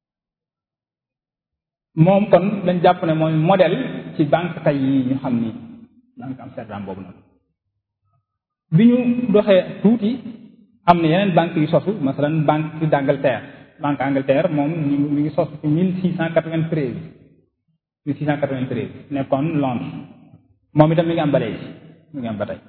moom kon lañ jàpp ne mooy modèle ci banque tey yi ñu xam ni banque Amsterdam boobu noonu bi ñu doxee tuuti am na yeneen banque yu sosu masalan banque d'Angleterre banque Angleterre moom ñu mi ngi sosu ci mille six cent quatre-vingt-treize mille six cent quatre-vingt-treize nekkoon Londres moom itam mi ngi am ba léegi mi ngi am ba tey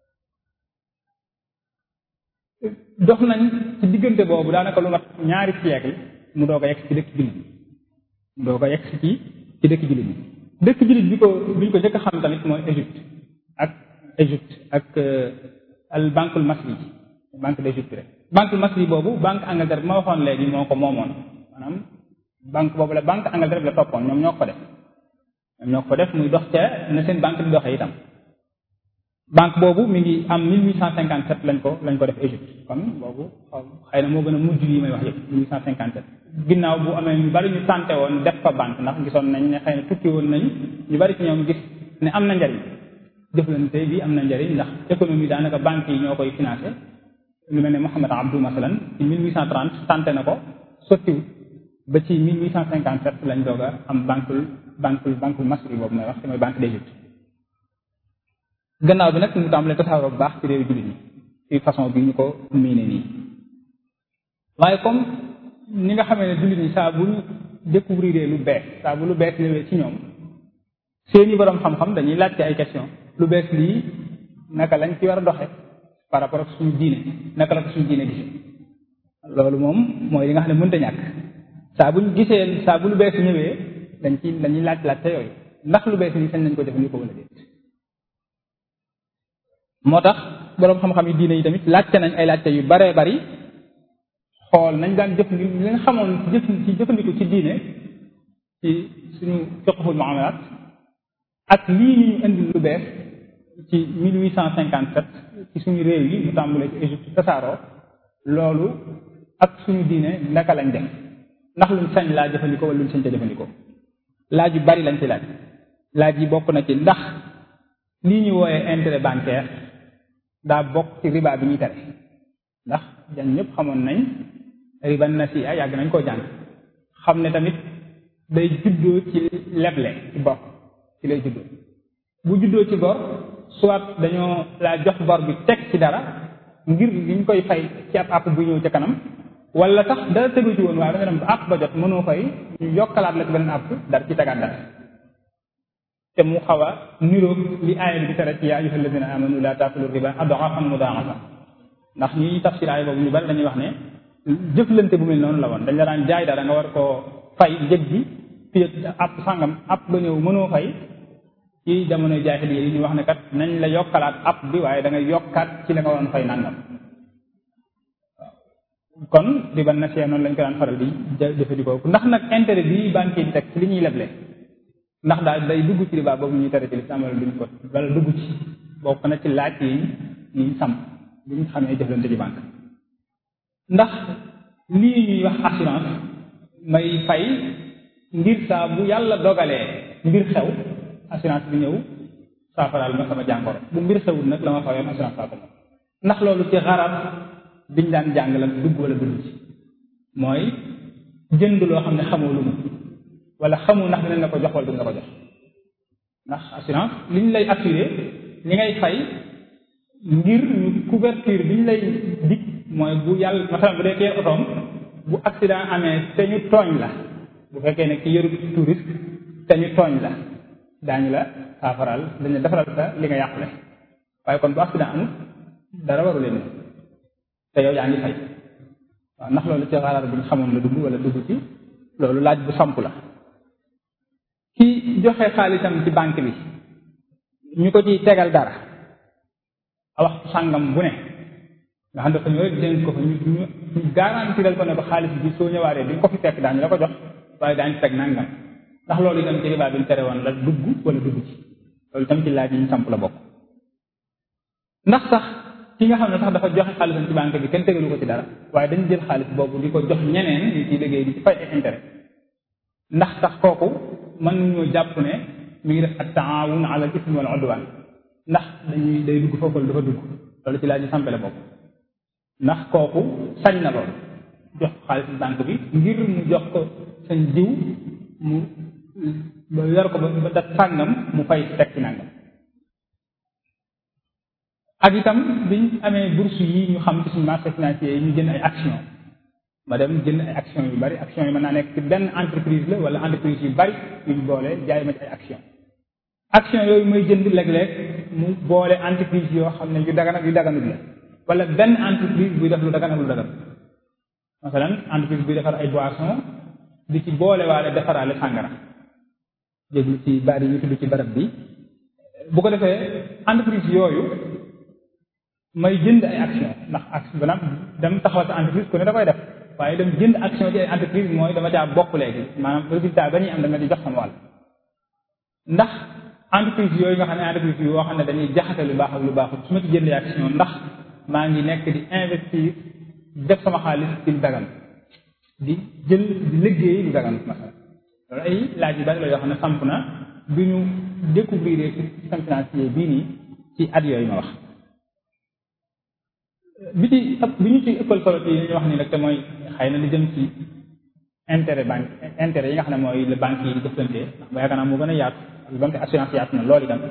dox nañ ci diggante boobu daanaka lu mat ñaari siècle mu doog a yegg ci dëkk jullit mu doog a yegg ci ci dëkk jullit bi dëkk jullit bi ko bi ñu ko njëkk a xam tamit mooy Égypte ak Égypte ak al banque masri banque d'Égypte rek banque masri boobu banque Angleterre bi ma waxoon léegi moo ko moomoon maanaam banque boobu la banque Angleterre bi la toppoon ñoom ñoo ko fa def ñoom ñoo ko fa def muy dox ca na seen banque di doxee itam banque boobu mi ngi am 1857 lañ ko lañ ko def Égypte kon boobu xëy na moo gën a mujj yi may wax yëpp 1857 ginnaaw bu amee ñu bari ñu tànte woon def fa banque ndax gisoon nañ ne xëy na tukki woon nañ ñu bari ci ñoom gis ne am na njariñ jëflante bi am na njariñ ndax économie daanaka banque yi ñoo koy financé lu mel ne Mohamed Abdou masalan ci 1830 tànte na ko sottiwut ba ci 1857 lañ doog a am banque banque banque masri boobu may wax te mooy banque d'Égypte gannaaw bi nag mu tàmbalee tasaaroo bu baax ci réew jullit yi ci façon bi ñu ko miine nii waaye comme ni nga xamee ne jullit ñi saa bu ñu découvrir lu bees saa bu lu bees ñëwee ci ñoom seeni boroom xam-xam dañuy laajte ay question lu bees lii naka lañ ci war a doxe par rapport ak suñu diine naka la ko suñu diine gisee loolu moom mooy li nga xam ne mënta ñàkk saa buñ gisee saa bu lu bees ñëwee dañ ci dañuy laaj laajte yooyu ndax lu bees lii sañ nañ ko jëfandikoo wala déet moo tax boroom xam-xam yi diine yi tamit laajte nañ ay laajte yu baree bari xool nañ daan jëf li nga xamoon jëf ci jëfandiku ci diine ci suñu fiqhul muamalat ak lii ñu indi lu bees ci 1857 ci suñu réew yi mu tàmbalee ci Égypte tasaaroo loolu ak suñu diine naka lañ def ndax luñ sañ laa jëfandikoo wala luñ sañ ca jëfandikoo laaj yu bari lañ ci laaj laaj yi bokk na ci ndax lii ñu wooyee intérêt bancaire daa bokk ci riba bi ñuy tere ndax jan ñëpp xamoon nañ riba nasiya yàgg nañ koo jàng xam ne tamit day juddoo ci leble ci bor ci lay juddoo bu juddoo ci bor soit dañoo laa jox bor bi teg ci dara ngir liñ koy fay ci ab àpp bu ñëw ca kanam wala sax dara tegu ci woon waaye da nga dem ba àpp ba jot mënoo fay ñu yokkalaat la ci beneen àpp dara ci tegaat dara te mu xaw a niroog li aaya bi di tere ci yaa ayyuha alladina amanu la taakulu riba ad'afan mudaafa ndax ñuy tafsir aaya boobu ñu bari dañuy wax ne jëflante bu mel noonu la woon dañ la daan jaay dara nga war koo fay njëg bi fii àpp sàngam àpp ba ñëw mënoo fay ci jamonoy jaahiliya yi ñu wax ne kat nañ la yokkalaat àpp bi waaye da ngay yokkaat ci la nga waroon fay nangam kon riba nasiya noonu lañ ko daan faral di jëfandikoo ndax nag intérêt bi banque yi di teg ci li ñuy leble ndax daal day dugg ci riba boobu ñuy tere ci lislaam wala duñ ko wala dugg ci bokk na ci laaj yi ñuy samp li ñu xamee jëflante ci banque ndax lii ñuy wax assurance may fay ngir saa bu yàlla dogalee mbir xew assurance bi ñëw saafaraal ma sama jàngoro bu mbir xewul nag la ma fayoon assurance saa ko moom ndax loolu ci xarab biñ daan jàng la dugg wala dugg ci mooy jënd loo xam ne xamoo lu mu wala xamu ndax dinañ la ko jox wala duñ la ko jox ndax assurance liñ lay assuré li ngay fay ngir ñu couverture biñ lay dig mooy bu yàlla masalan bu dee kee otoom bu accident amee te ñu tooñ la bu fekkee ne ki yëru touriste te ñu tooñ la daañu la saafaral dañ la defaral sa li nga yàqule waaye kon bu accident amul dara waru leen te yow yaa ngi fay waaw ndax loolu ci xalaat bu ñu xamoon la dugg wala dugg ci loolu laaj bu samp la ki joxe xaalisam ci banque bi ñu ko ciy tegal dara a waxtu sàngam bu ne nga xam dafa ñëw rek dénk ko fa ñu ñu ñu garantiral ko ne ko xaalis bi soo ñëwaatee di nga ko fi fekk daañu la ko jox waaye daañu teg nangam ndax loolu itam ci riba bi ñu tere woon la dugg wala dugg ci loolu itam ci laaj yi ñu samp la bokk ndax sax ki nga xam ne sax dafa joxe xaalisam ci banque bi kenn tegalu ko ci dara waaye dañu jël xaalis boobu di ko jox ñeneen ñu ciy liggéey di ci fay ay intérêt ndax sax kooku mën nañoo jàpp ne mi ngi def ak taawun ala al ismi wal udwan ndax dañuy day dugg foofu dafa dugg loolu ci laaj yi sampe la bokk ndax kooku sañ na loolu jox xaalis banque bi ngir mu jox ko sañ jiw mu ba yor ko ba ba dat sàngam mu fay teg ci nangam ak itam biñ amee bourse yi ñu xam ci suñu marché financier yi ñu jënd ay action ma dem jënd ay action yu bari action yi mën naa nekk ci benn entreprise la wala entreprise yu bari yuñ boole jaay ma ci ay action action yooyu mooy jënd léeg-léeg mu boole entreprise yoo xam ne yu dagan ak yu daganul la wala benn entreprise buy def lu dagan ak lu dagan masalan entreprise buy defar ay boisson di ci boole waale defaraale sàngara jéglu ci bari ñu tudd ci barab bi bu ko defee entreprise yooyu may jënd ay action ndax action banam dem taxawal sa entreprise ku ne da koy def waaye dem jënd action ci ay entreprise mooy dama caa bokk léegi maanaam résultat ba ñuy am dama di jox sama wàll ndax entreprise yooyu nga xam ne entreprise yoo xam ne dañuy jaxase lu baax ak lu baaxul su ma ci jëndee action ndax maa ngi nekk di investir def sama xaalis ci lu dagan di jël di liggéey lu dagan masala loolu ay laaj yu bari la yoo xam ne samp na bi ñu découvrir ci système financier bii nii ci at yooyu ma wax bi ci bi ñu ci ëppal solo ci li ñu wax nii nag te mooy xëy na li jëm ci intérêt banque intérêt yi nga xam ne mooy le banque yi di jëflante ndax ba yaakaar naa moo gën a yaatu ak donte assurance yaatu na loolu itam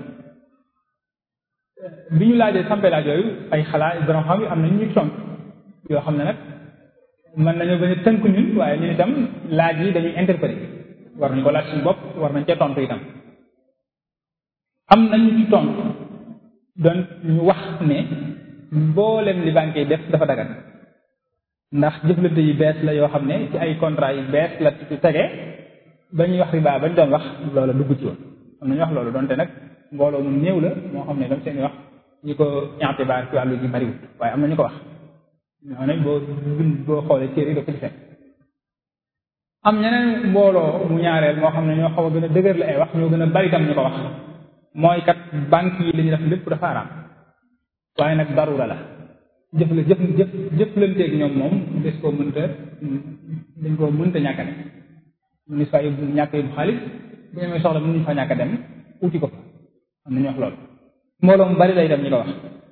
bi ñu laajee sampe laaj yooyu ay xalaat borom xam yi am na ñuy tontu yoo xam ne nag mën nañoo bañ a tënk ñun waaye ñun itam laaj yi dañuy interpréter war nañu ko laaj suñu bopp war nañ cee tontu itam am nañu ci tontu doon ñu wax ne mboolem li banque yi def dafa dagan ndax jëflante yi bees la yoo xam ne ci ay contrat yi bees la ci tege ba ñuy wax riba ba ñu doon wax loola dugg ci woon am nañu wax loolu donte nag mbooloo mu néew la moo xam ne dam seen wax ñi ko intibaar ci wàllu ji bariwut waaye am na ñu ko wax ñoo ne boo boo xoolee téere yi da ko ci fekk am ñeneen mbooloo mu ñaareel moo xam ne ñoo xaw a gën a dëgër la ay wax ñoo gën a bari tam ñu ko wax mooy kat banque yi li ñu def lépp dafa araam waaye nag darura la jëf la jëf jëf jëflanteeg ñoom moom des koo mënta dañ koo mënta ñàkk a dem mënuñ fa yóbbu ñàkk yóbbu xaalis bu ñu amee soxla mënuñ fa ñàkk a dem uti ko fa am na ñu wax loolu mbooloo mu bari lay dem ñu ko wax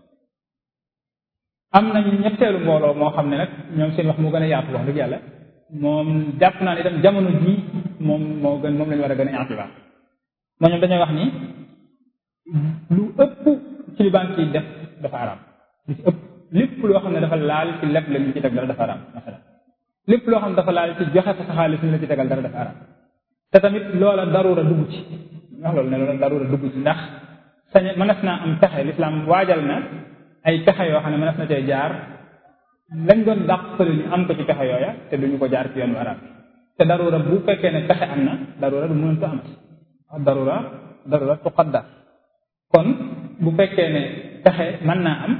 am nañu ñetteelu mbooloo moo xam ne nag ñoom seen wax moo gën a yaatu wax dëgg yàlla moom jàpp naa ne itam jamono ji moom moo gën moom la ñu war a gën a intibaar moo ñoom dañoo wax ni lu ëpp ci li banque yi def dafa araam lu ci ëpp lépp loo xam ne dafa laal ci leb la ñu ci teg dara dafa araam masalan lépp loo xam ne dafa laal ci joxe fa sa xaalis ñu la ci tegal dara dafa araam te tamit loola darura dugg ci wax loolu ne loola darura dugg ci ndax sañ mënees naa am pexe lislaam waajal na ay pexe yoo xam ne mënees na cee jaar lañ doon dàq fële ñu am ko ci pexe yooya te duñu ko jaar ci yoon araam te darura bu fekkee ne pexe am na darura du mënatu amati darura darura tuqaddar kon bu fekkee ne pexe mën naa am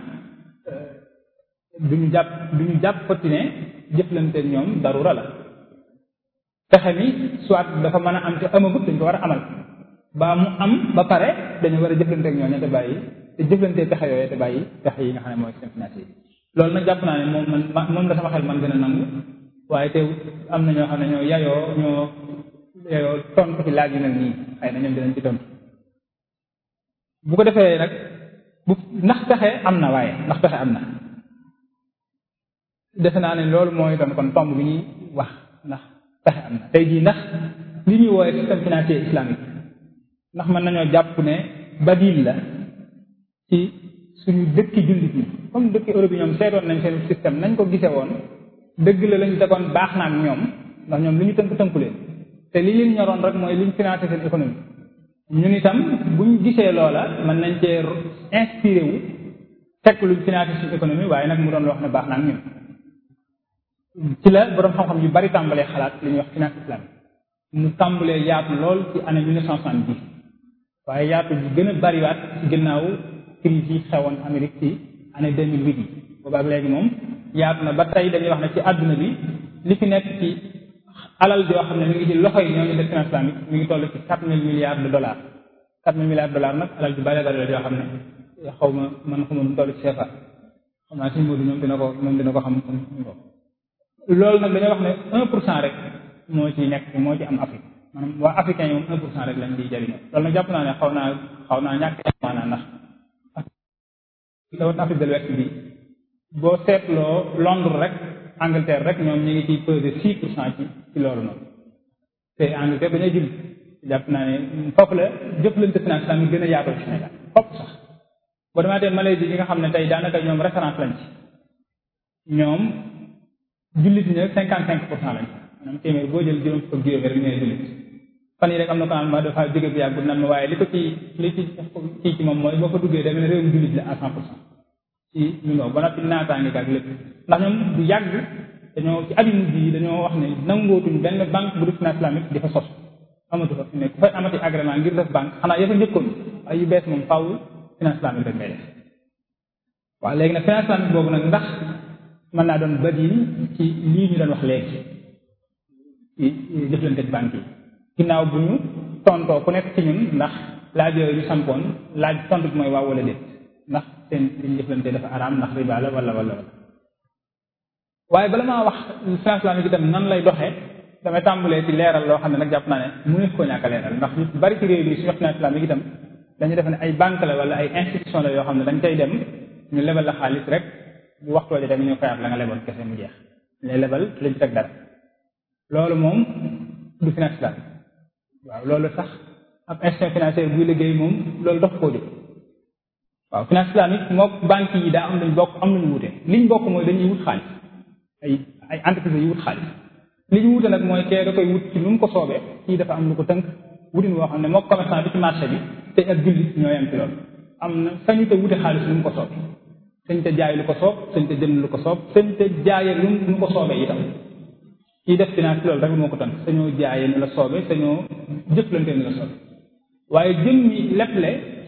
duñu jàpp duñu jàppati ne jëflante ñoom darura la pexe mi soit dafa mën a am te amagut dañ ko war a amal ba mu am ba pare dañu war a jëflante ak ñooñu te bàyyi te jëflante pexe yooyu te bàyyi pexe yi nga xam ne mooy système financier loolu nag jàpp naa ne moom man moom la sama xel man gën a nangu waaye te am na ñoo xam ne ñoo yayoo ñoo yayoo tontu ci laaj yu mel nii xëy na ñoom dinañ ci tontu bu ko defee nag bu ndax pexe am na waaye ndax pexe am na defe naa ne loolu mooy doon kon tomb bi ñuy wax ndax pexe am na tey jii ndax li ñuy woowee système financier islamique ndax mën nañoo jàpp ne badil la ci suñu dëkki jullit ñi comme dëkki Europe yi ñoom seetoon nañ seen système nañ ko gisee woon dëgg la lañu tegoon baax na ak ñoom ndax ñoom li ñu tënk tënku leen te li leen ñoroon rek mooy li ñu financé seen économie ñun itam buñ gisee loola mën nañ cee inspiré wu teg luñ financé suñu économie waaye nag mu doon loo xam ne baax na ak ñun ci la boroom xam-xam yu bari tàmbalee xalaat li ñuy wax finance islamique mu tàmbalee yaatu lool ci année mille neuf cent soixante-dix waaye yaatu bi gën a bariwaat ci ginnaaw crise yi xewoon Amérique ci année deux mille huit yi boobaak léegi moom yaatu na ba tey dañuy wax ne ci àdduna bi li fi nekk ci alal joo xam ne mi ngi ci loxo yi ñooñu def finance islamique mi ngi toll ci quatre mille milliards de dollars quatre mille milliards de dollars nag alal ju bari bari la joo xam ne xaw ma man xaw ma nu mu toll ci CFA xam naa suñu Modou ñoom dina ko moom dina ko xam ko loolu nag dañoo wax ne un pour cent rek moo ci nekk moo ci am Afrique maanaam waa africain yi moom un pour cent rek lañ di jëriñoo loolu nag jàpp naa ne xaw naa xaw naa ñàkk maanaa ndax dawat Afrique de l'Ouest bi boo seetloo Londres rek Angleterre rek ñoom ñu ngi ciy peser six pour cent ci ci loolu noonu te Angleterre dañoo jël jàpp naa ne foofu la jëflante finance mi gën a yaatoo ci Sénégal foofu sax boo demaatee Malaisie yi nga xam ne tey daanaka ñoom référence lañ ci ñoom jullit ñi nag cinquante cinq pour cent lañ maanaam téeméer boo jël juróom fukk juróomi rek ñooy jullit fan yi rek am na ko naan ma dafa jóge bu yàgg nan ma waaye li ko ci li ci kii ci moom mooy boo fa duggee da nga ne réewum jullit la à cent pour cent ci ñu ngo ba noppi naataange ak lépp ndax ñoom du yàgg dañoo ci at yu mujj yi dañoo wax ne nangootuñ benn banque bu dul finance islamique di fa sos amatu fa ne ku fay amati agrément ngir def banque xanaa ya fa njëkkoon ay yu bees moom faaw finance islamique rek ngay def waaw léegi nag finance islamique boobu nag ndax mën naa doon badil ci lii ñu doon wax léegi ci jëflante banque yi ginnaaw bu ñu tontoo ku nekk ci ñun ndax laaj yooyu ñu sampoon laaj tontu bi mooy waaw wala déet ndax seen liñ jëflante dafa araam ndax riba la wala wala wala waaye bala maa wax finance islamique itam nan lay doxee damay tàmbalee ci leeral loo xam ne nag jàpp naa ne mënees koo ñàkk a leeral ndax ñu bari ci réew mi suñu finance islamique itam dañu def ne ay banque la wala ay institution la yoo xam ne dañ koy dem ñu lebal la xaalis rek bu waxtoo jotee ñu fayaat la nga leboon kese mu jeex lay lebal lañ teg dara loolu moom du finance islamique waaw loolu sax ab institution financière buy liggéey moom loolu dox koo jóg waaw finance islamique mook banque yi daa am luñ bokk am luñu wute liñ bokk mooy dañuy wut xaalis ay ay entreprise yu wut xaalis li ñu wute nag mooy kee da koy wut ci nu mu ko soobee kii dafa am lu ko tënk wutin woo xam ne mook commerçant bi ci marché bi te ak jullit ñoo yem ci loolu am na sañu te wute xaalis lu mu ko soobee sañ te jaay lu ko soob sañ te jënd lu ko soob sañ te jaayee lu mu ko soobee itam kii def finance loolu rek moo ko tënk sañoo jaayee ni la soobee sañoo jëflante ni la soobee waaye jëm ñi leble ci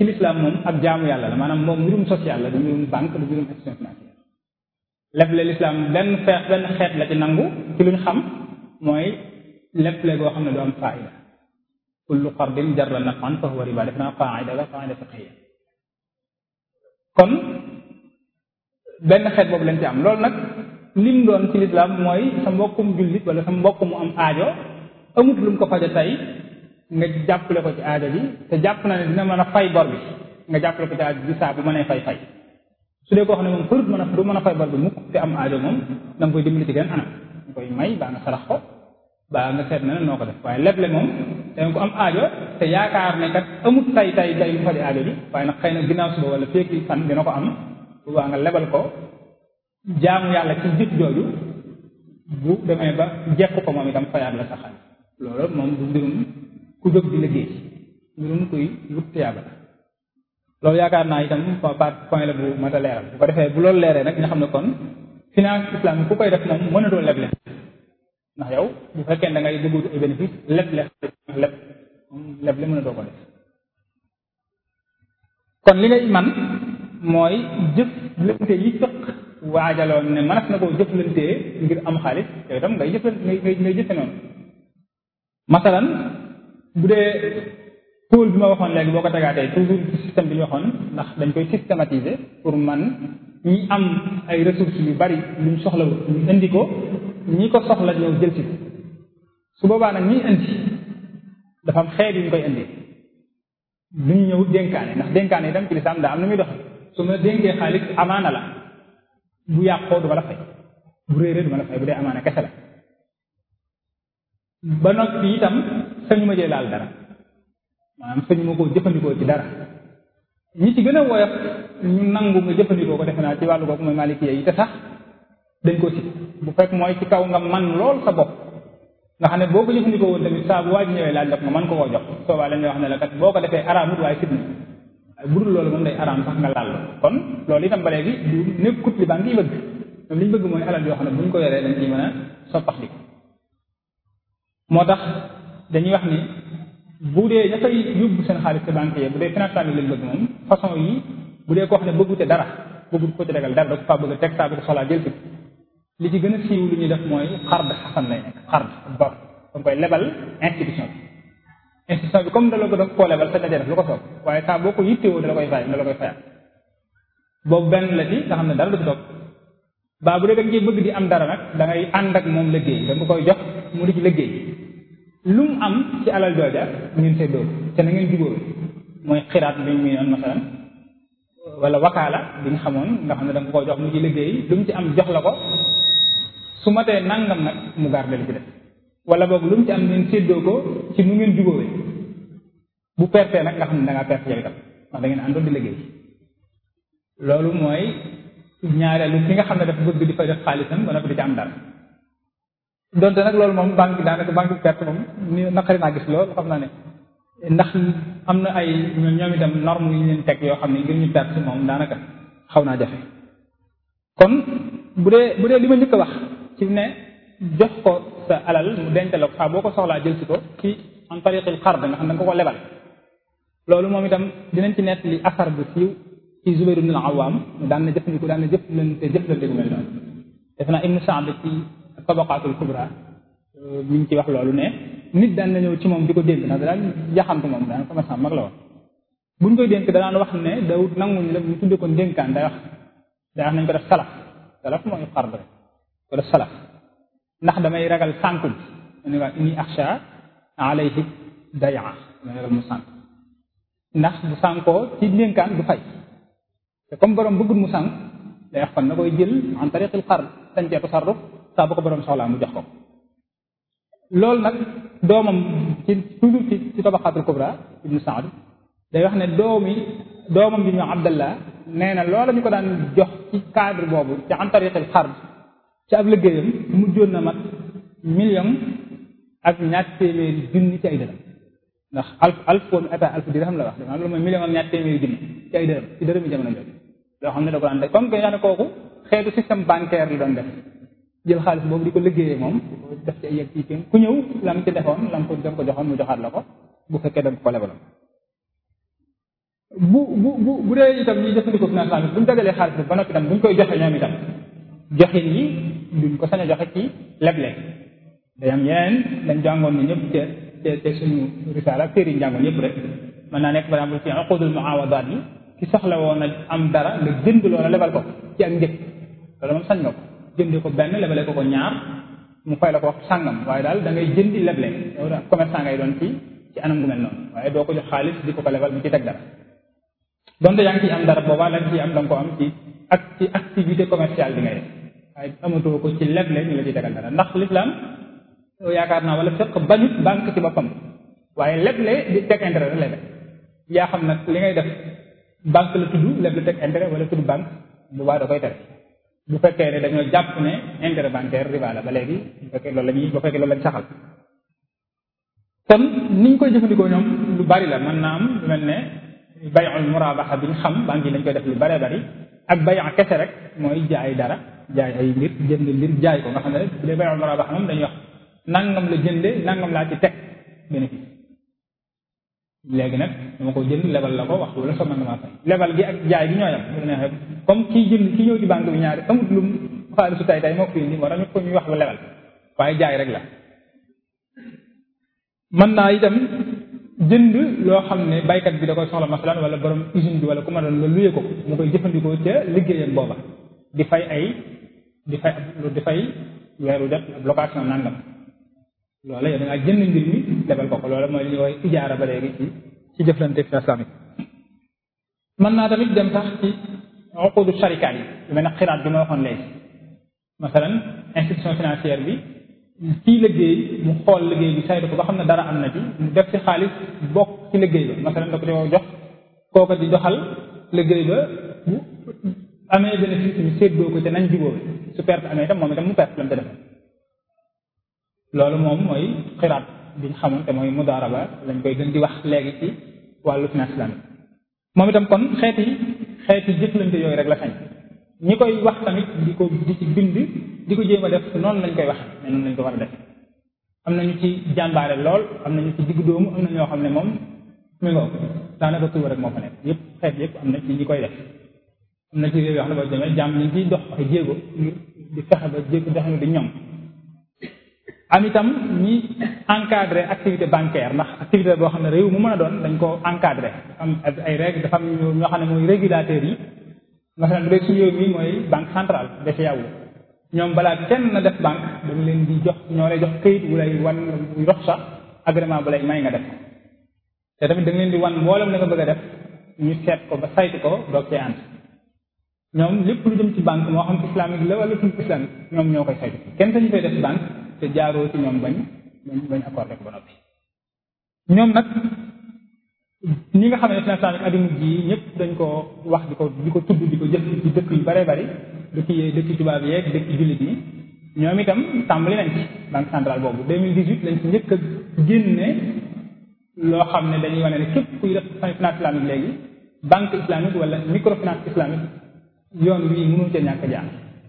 ci l'islam moom ak jaamu yàlla la maanaam moom mbirum social la du mbirum banque du mbirum institution financière leble l'islam benn feex benn xeet la ci nangu ci luñ xam mooy leble goo xam ne du am faida kullu qardin jarra nafan fa huwa riba def naa qaida la qaida fiqhiya kon benn xeet boobu lañ ci am loolu nag lim doon ci l'islam mooy sa mbokkum jullit wala sa mbokk mu am aajo amut lu mu ko faja tey nga jàppale ko ci aajo bi te jàpp na ne dina mën a fay bor bi nga jàppale ko ci aajo bi saa bu mënee fay fay su dee koo xam ne moom përut mën a du mën a fay bor bi mukk te am aajo moom da nga koy dimbali ci genn anam nga koy may baa nga sarax ko baa nga seet na ne noo ko def waaye leble moom danga ko am aajo te yaakaar ne kat amut tay tay tay mu faji aajo bi waaye nag xëy na ginnaaw suba wala féeki fan dina ko am bu baa nga lebal ko jaamu yàlla ci jëf jooju bu demee ba jekk ko moom itam fayaat la sa xaalis loolu moom du mbirum ku jóg di liggéey mbirum kuy wut tiyaaba loolu yaakaar naa itam part point la bu mat a leeral bu ko defee bu loolu leeree nag nga xam ne kon finance islamique ku koy def moom mënatoo leble ndax yow bu fekkee da ngay dugg ay bénéfice leb leb leb leb le mënatoo ko def kon li ngay man mooy jëflante yi fëq waajaloon ne mënees na koo jëflantee ngir am xaalis yow itam ngay jëflante ngay ngay jëfe noonu masalan bu dee pôle bi ma waxoon léegi boo ko tegaatee toujours ci système bi ñu waxoon ndax dañ koy systématiser pour man ñi am ay ressources yu bari luñ soxla ñu indi ko ñi ko soxla ñëw jël ci su boobaa nag ñi indi dafa am xeet yu ñu koy indi duñ ñëw dénkaane ndax dénkaane itam ci lislaam daa am na muy doxe su ma dénkee xaalis amaana la bu yàqoo du ma la fay bu réeree du ma la fay bu dee amaana kese la ba noppi itam sañu ma jee laal dara maanaam sañu ma koo jëfandikoo ci dara ñi ci gën a woyof ñu nangu nga jëfandikoo ko defe naa ci wàllu googu mooy maliki yi te sax dañ ko si bu fekk mooy ci kaw nga man lool sa bopp nga xam ne boo ko jëfandikoo woon tamit saa bu waa ji ñëwee laaj la nga mën ko koo jox soobaa lañ lay wax ne la kat boo ko defee araamut waaye sit na waaye bu dul loolu moom day araam sax nga laal kon loolu itam ba léegi du nekkut li banque yi bëgg ñoom li ñu bëgg mooy alal yoo xam ne bu ñu ko yoree dañ ciy mën a soppax di moo tax dañuy wax ni bu dee dafay yóbbu seen xaalis ci banque yi bu dee financement bi lañ bëgg moom façon yi bu dee koo xam ne bëggute dara bëggut ko ci regal dara da ko faa bëgg a teg saa bu ko soxlaa jël li ci gën a siiw lu ñuy def mooy xard xasan lay nekk xard bor da koy lebal institution bi institution bi comme da la ko def koo lebal sa dajee def lu ko soob waaye saa boo ko yittewoo da la koy fay da la koy fayal boobu benn la ci nga xam ne dara du ci toog baa bu dee da nga bëgg di am dara nag da ngay ànd ak moom liggéey da nga koy jox mu di ci liggéey lu mu am ci alal jooja ngeen seddoo te na ngeen jubóo mooy xiraat bi muy noon masalan wala wakaala bi nga xamoon nga xam ne da nga ko jox mu ci liggéey lu mu ci am jox la ko su matee nangam nag mu garde li ci def wala boog lu mu ci am ngeen séddoo ko ci nu ngeen jubóowee bu pertee nag nga xam ne da ngaa perte yow itam ndax da ngeen àndoon di liggéey loolu mooy ñaareelu ki nga xam ne dafa bëgg di fa def xaalisam ba noppi di ci am dara donte nag loolu moom banque bi daanaka banque bi perte moom ni naqari naa gis loolu xam naa ne ndax am na ay ñoom itam norme yu ñu leen teg yoo xam ne ngir ñu perte moom daanaka xaw naa jafe kon bu dee bu dee li ma njëkk a wax ci ne jox ko sa alal mu denc la ko saa boo ko soxlaa jël si ko ci en tariqil xard nga xam ne da nga ko ko lebal loolu moom itam dinañ ci nett li asar bu siiw ci Zubayr ibn al-Awwam daan na jëfandikoo daan na jëflante jëflante bu mel noonu def naa Ibn Sa'd ci tabaqatul kubra mi ngi ci wax loolu ne nit daan na ñëw ci moom di ko dénk ndax daan jaxantu moom daan commerçant mag la woon buñ koy dénk danaan wax ne dawut nanguñu la ñu tudde ko dénkaan day wax day wax nañ ko def salaf salaf mooy xard rek ko def salaf ndax damay ragal sànku bi mu ne waa inni axsha alayhi dayaa damay ragal mu sànk ndax bu sànkoo ci dénkaan du fay te comme borom bëggul mu sànk day wax kon na koy jël en tariqil xard dañ cee tasarruf saa bu ko borom soxlaa mu jox ko loolu nag doomam ci toujours ci ci tabaxaatul kubra ibnu saad day wax ne doomi doomam bi ñu abdallah nee na loola ñu ko daan jox ci cadre boobu ci en tariqil xard ci ab liggéeyam mujjoon na mat million ak ñaar téeméeri junni ci ay dërëm ndax alf alf woon état alf dirham la wax dama loolu mooy million ak ñaar téeméeri junni ci ay dërëm ci dërëm yi jamono jooju loo xam ne da ko daan def comme que yaa ne kooku xeetu système bancaire la doon def jël xaalis boobu di ko liggéeyee moom def ci ay yegg ci ku ñëw lam ci defoon lam ko dem ko joxoon mu joxaat la ko bu fekkee da nga ko lebaloon bu bu bu bu dee itam ñuy jëfandikoo finance islamique bu ñu dagalee xaalis bi ba noppi itam bu ñu koy joxe ñoom itam joxin yi duñ ko sañ a joxe ci leble day am yeneen dañ jàngoon ni ñëpp te te te suñu risaala téere yi jàngoon yëpp rek mën naa nekk par exemple ci uqudul muawadaat yi ki soxla woon a am dara nga jënd loola lebal ko ci ak njëg loolu moom sañ nga ko jëndee ko benn lebale ko ko ñaar mu fay la ko wax sàngam waaye daal da ngay jëndi leble yow da commerçant ngay doon ci ci anam gu mel noonu waaye doo ko jox xaalis di ko ko lebal mu ci teg dara donte yaa ngi ciy am dara boobaa la nga ciy am da nga ko am ci ak ci activité commerciale bi ngay def waaye amatoo ko ci leble ñu la ciy tegal dara ndax l'islam yaakaar naa wala fekk bañut banque ci boppam waaye leble di teg intérêt rek lay def yaa xam nag li ngay def banque la tudd leble teg intérêt wala tudd banque bu baax da koy tere bu fekkee ne dañoo jàpp ne intérêt bancaire riba la ba léegi bu fekkee loolu la ñuy bu fekkee loolu lañ saxal kon niñ koy jëfandikoo ñoom lu bari la mën naa am lu mel ne bay'ul murabaha bi ñu xam banque yi dañ koy def lu baree bari ak bay' kese rek mooy jaay dara jaay ay mbir jënd mbir jaay ko nga xam ne rek bu dee bay'ul murabaha moom dañuy wax nangam la jënde nangam laa ci teg bénéfice léegi nag dama ko jënd lebal la ko wax wala sama nga maa fay lebal gi ak jaay gi ñooyam bu neexee comme kii jënd ki ñëw ci banque bi ñaari amut lu xaalisu tay tay moo ko indi moo tax ñu ko ñuy wax lu lebal waaye jaay rek la mën naa itam jënd loo xam ne baykat bi da koy soxla masalan wala borom usine bi wala ku ma doon nga luyee ko mu koy jëfandikoo ca liggéeyam booba di fay ay di fay di fay weeru def ab location nangam loola yow da ngaa jënd mbir mi lebal ko ko loola mooy li ñuy wax ijaara ba léegi ci ci jëflante islamique mën naa tamit dem sax ci uqudu sharikaat yi lu mel ne xiraat bi ma waxoon léegi masalan institution financière bi kii liggéey mu xool liggéey bi saytu ko ba xam ne dara am na ci mu def ci xaalis bokk ci liggéey ba masalan da ko di jox kooka di doxal liggéey ba bu amee bénéfice ñu séddoo ko te nañ jubóo su perte amee itam moom itam mu perte lam te def loolu moom mooy xiraat bi ñu xamoon te mooy mudaaraba lañ koy gën di wax léegi ci wàllu finance islamique moom itam kon xeeti xeeti jëflante yooyu rek la sañ ñi koy wax tamit di ko di ci bind di ko jéem a def noonu lañ koy wax mais noonu lañ ko war a def am nañu ci jàmbaare lool am nañu ci diggu dóomu am na ñoo xam ne moom mi ngoo daanaka tuuba rek moo fa nekk yëpp xeet yëpp am na ci ñi koy def am na ci réew yoo xam ne boo demee jàmm ñu ciy dox ay jéego ngir di fexe ba jéego doxinu di ñoom am itam ñi encadré activité bancaire ndax activité boo xam ne réew mu mën a doon dañ ko encadré am ay règles dafa am ñoo xam ne mooy régulateurs yi masalan bu dee suñu réew mi mooy banque centrale BCEAO ñoom balaa kenn na def banque dañ leen di jox ñoo lay jox këyit wu lay wan wu dox sax agrément bu lay may nga def te tamit da nga leen di wan mboolem la nga bëgg a def ñu seet ko ba saytu ko doog cee ànd ñoom lépp lu jëm ci banque moo xam islamique la wala tudd islamique ñoom ñoo koy saytu kenn sañu koy def banque te jaaroo ci ñoom bañ bañ bañ accordé ko ba noppi ñoom nag ñi nga xam ne finance islamique adduna ji ñëpp dañ ko wax di ko di ko tudd di ko jëf ci dëkk yu bare bari dëkk yi dëkk tubaab yeeg dëkk jullit yi ñoom itam tàmbali nañ ci banque centrale boobu 2018 lañ ci njëkk a génne loo xam ne dañuy wane ne képp kuy def finance islamique léegi banque islamique wala microfinance islamique yoon wii mënul ca ñàkk jaar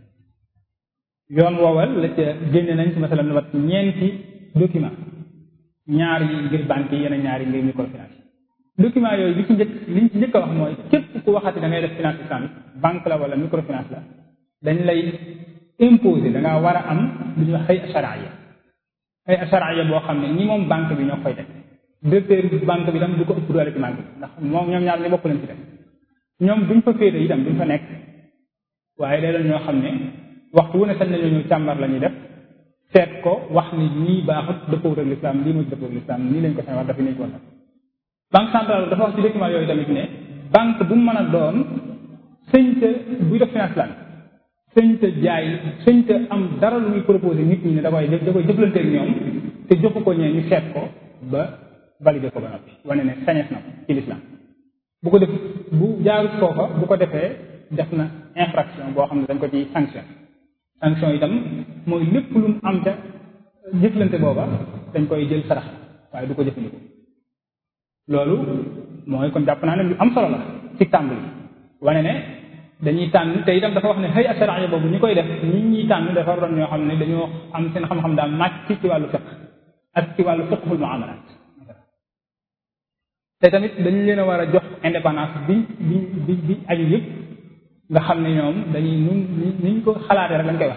yoon woowal la ca génne nañ ci masalan lu mat ñeenti document ñaar yi ngir banque yi yeneen ñaar yi ngir microfinance document yooyu li ci njëkk liñ ci njëkk a wax mooy képp ku waxati da ngay def finance islamique banque la wala microfinance la dañ lay imposer da ngaa war a am lu ñuy wax xëy asharaya xëy asharaya boo xam ne ñi moom banque bi ñoo koy teg directeur banque bi tam du ko ëpp doole ci banque bi ndax moom ñoom ñaar ñu bokk leen ci def ñoom duñ fa féete itam duñ fa nekk waaye day doon ñoo xam ne waxtu wu ne sañ nañoo ñëw càmbar la ñuy def seet ko wax ni nii baaxut dëppoo ak l'islam lii mooy dëppoo ak l'islam nii lañ ko sañ wax dafa nañ ko banque centrale dafa wax ci document yooyu tamit ne banque bu mu mën a doon sëñta buy def finance lan sëñta jaay sëñta am dara lu muy proposé nit ñi ne da koy da koy jëflanteeg ñoom te joxu ko ñee ñu seet ko ba validé ko ba noppi wane ne sañes na ko ci l'islam bu ko def bu jaarut foofa bu ko defee def na infraction boo xam ne dañ ko ci sanction sanction itam mooy lépp lu mu am ca jëflante booba dañ koy jël sarax waaye du ko jëfandikoo loolu mooy kon jàpp naa ne lu am solo la ci tàmbali wane ne dañuy tànn te itam dafa wax ne xëy asaraaya boobu ñi koy def ñi ñuy tànn dafa doon ñoo xam ne dañoo am seen xam-xam daal màcc ci wàllu fiq ak ci wàllu fiqhul muamalat te tamit dañu leen a war a jox indépendance bi bi bi bi aju yëpp nga xam ne ñoom dañuy nun niñ ko xalaatee rek lañ koy wax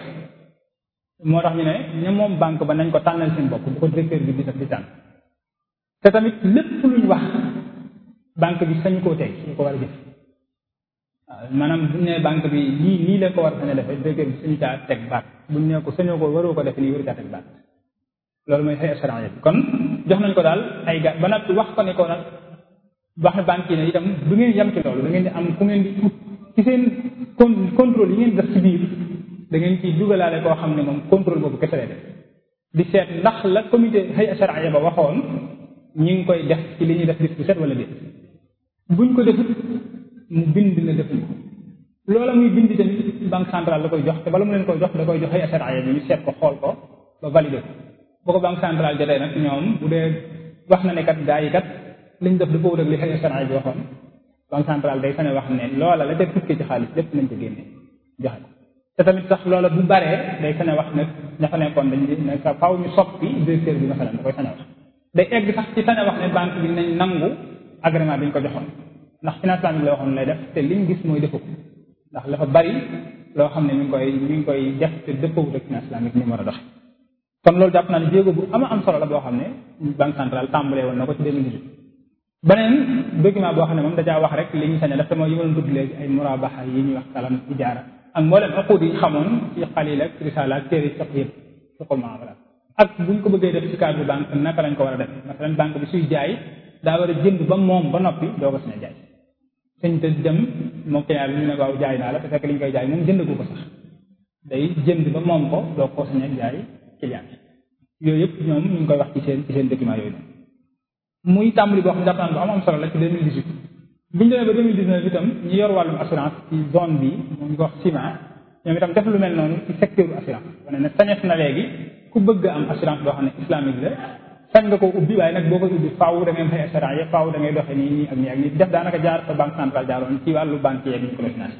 moo tax ñu ne ña moom banque ba nañ ko tànnal seen bopp bu ko directeur bi di def di tànn te tamit lépp luñ wax banque bi sañu koo tey ñu ko war a jëf waaw maanaam buñ ne banque bi lii nii la ko war a sañ a defee directeur bi sañu caa teg baat buñ ne ko sañoo ko waroo ko def nii waru caa teg baat loolu mooy xëy assurance bi kon jox nañ ko daal ay ga ba nag wax ko ne ko nag wax ne banque yi ne itam du ngeen yem ci loolu da ngeen di am ku ngeen di ut ci seen con contrôle yi ngeen def ci biir da ngeen ciy dugalaale koo xam ne moom contrôle boobu kese lay def di seet ndax la comité xëy assurance ba waxoon ñi ngi koy def ci li ñuy def bis bu set wala déet buñ ko defut mu bind na defuñ ko loola muy bind tamit banque centrale da koy jox te bala mu leen koy jox da koy jox xëy assurance bi ñu seet ko xool ko ba validé ko boo ko banque centrale jotee nag ñoom bu dee wax na ne kat gaa yi kat liñ def dafa wut ak li xëy assurance bi waxoon banque centrale day sane wax ne loola la ca tukkee ci xaalis lépp nañ ko génne joxe ko te tamit sax loola bu baree day sane wax nag ña fa nekkoon dañ ne sa faw ñu soppi directeur bi masalan da koy sane wax day egg sax ci sane wax ne banque bi nañ nangu agrément bi ñu ko joxoon ndax finance islamique la waxoon lay def te liñ gis mooy defu ko ndax dafa bari loo xam ne mi ngi koy mi ngi koy def te dëppawut ak finance islamique ni mu war a doxe kon loolu jàpp naa ne jéego bu ama am solo la boo xam ne banque centrale tàmbalee woon na ko ci 2018 beneen document boo xam ne moom dajaa wax rek li ñu sañ a def te mooy yi ma doon tudd léegi ay murabaxa yi ñuy wax kalam ijaara ak mboolem aqud yi xamoon ci xalil ak risala ak téere sax yëpp fiqul muamala ak buñ ko bëggee def ci cadre banque naka lañ ko war a def masalan banque bi suy jaay daa war a jënd ba moom ba noppi doo ko sañ a jaay sëñ te dem moom client bi ñu ne waaw jaay naa la te fekk li ñu koy jaay moom jënd ko ko sax day jënd ba moom ko doo ko sañ a jaay client yooyu yëpp ñoom ñu ngi koy wax ci seen ci seen document yooyu noonu muy tàmbali boo xam ne jàpp naa bu am am solo la ci 2018 bu ñu demee ba 2019 itam ñi yor wàllum assurance ci zone bi moom ñu ko wax ciment ñoom itam def lu mel noonu ci secteur assurance wane ne sañes na léegi ku bëgg am assurance boo xam ne islamique la sañ nga ko ubbi waaye nag boo koy ubbi faaw da ngay fay assurance yi faaw da ngay doxee nii nii ak nii ak nii def daanaka jaar fa banque centrale jaaroon ci wàllu banque yeeg microfinance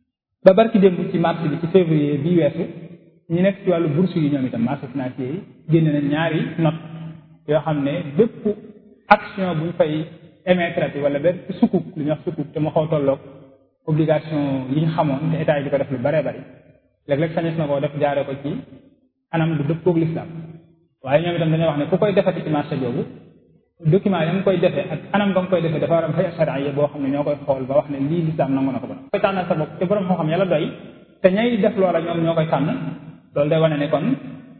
ba barki démb ci mars bi ci février bii weesu ñu nekk ci wàllu bourse yi ñoom itam marché financier yi génne na ñaari note yoo xam ne bépp action bu ñu fay émettre wala benn sukuk lu ñuy wax sukuk te mu xaw tolloog obligation yi ñu xamoon te état yi di ko def lu baree bari léeg-léeg sañes na koo def jaare ko ci anam lu dëppoog l'islam waaye ñoom itam dañoo wax ne ku koy defati ci marché boobu document ya nga koy defee ak anam nga nga koy defee dafa war a fay charia boo xam ne ñoo koy xool ba wax ne lii l'islam nangu na ko ba koy tànnal sa bopp te borom xam-xam yàlla doy te ñay def loola ñoom ñoo koy tànn loolu day wane ne kon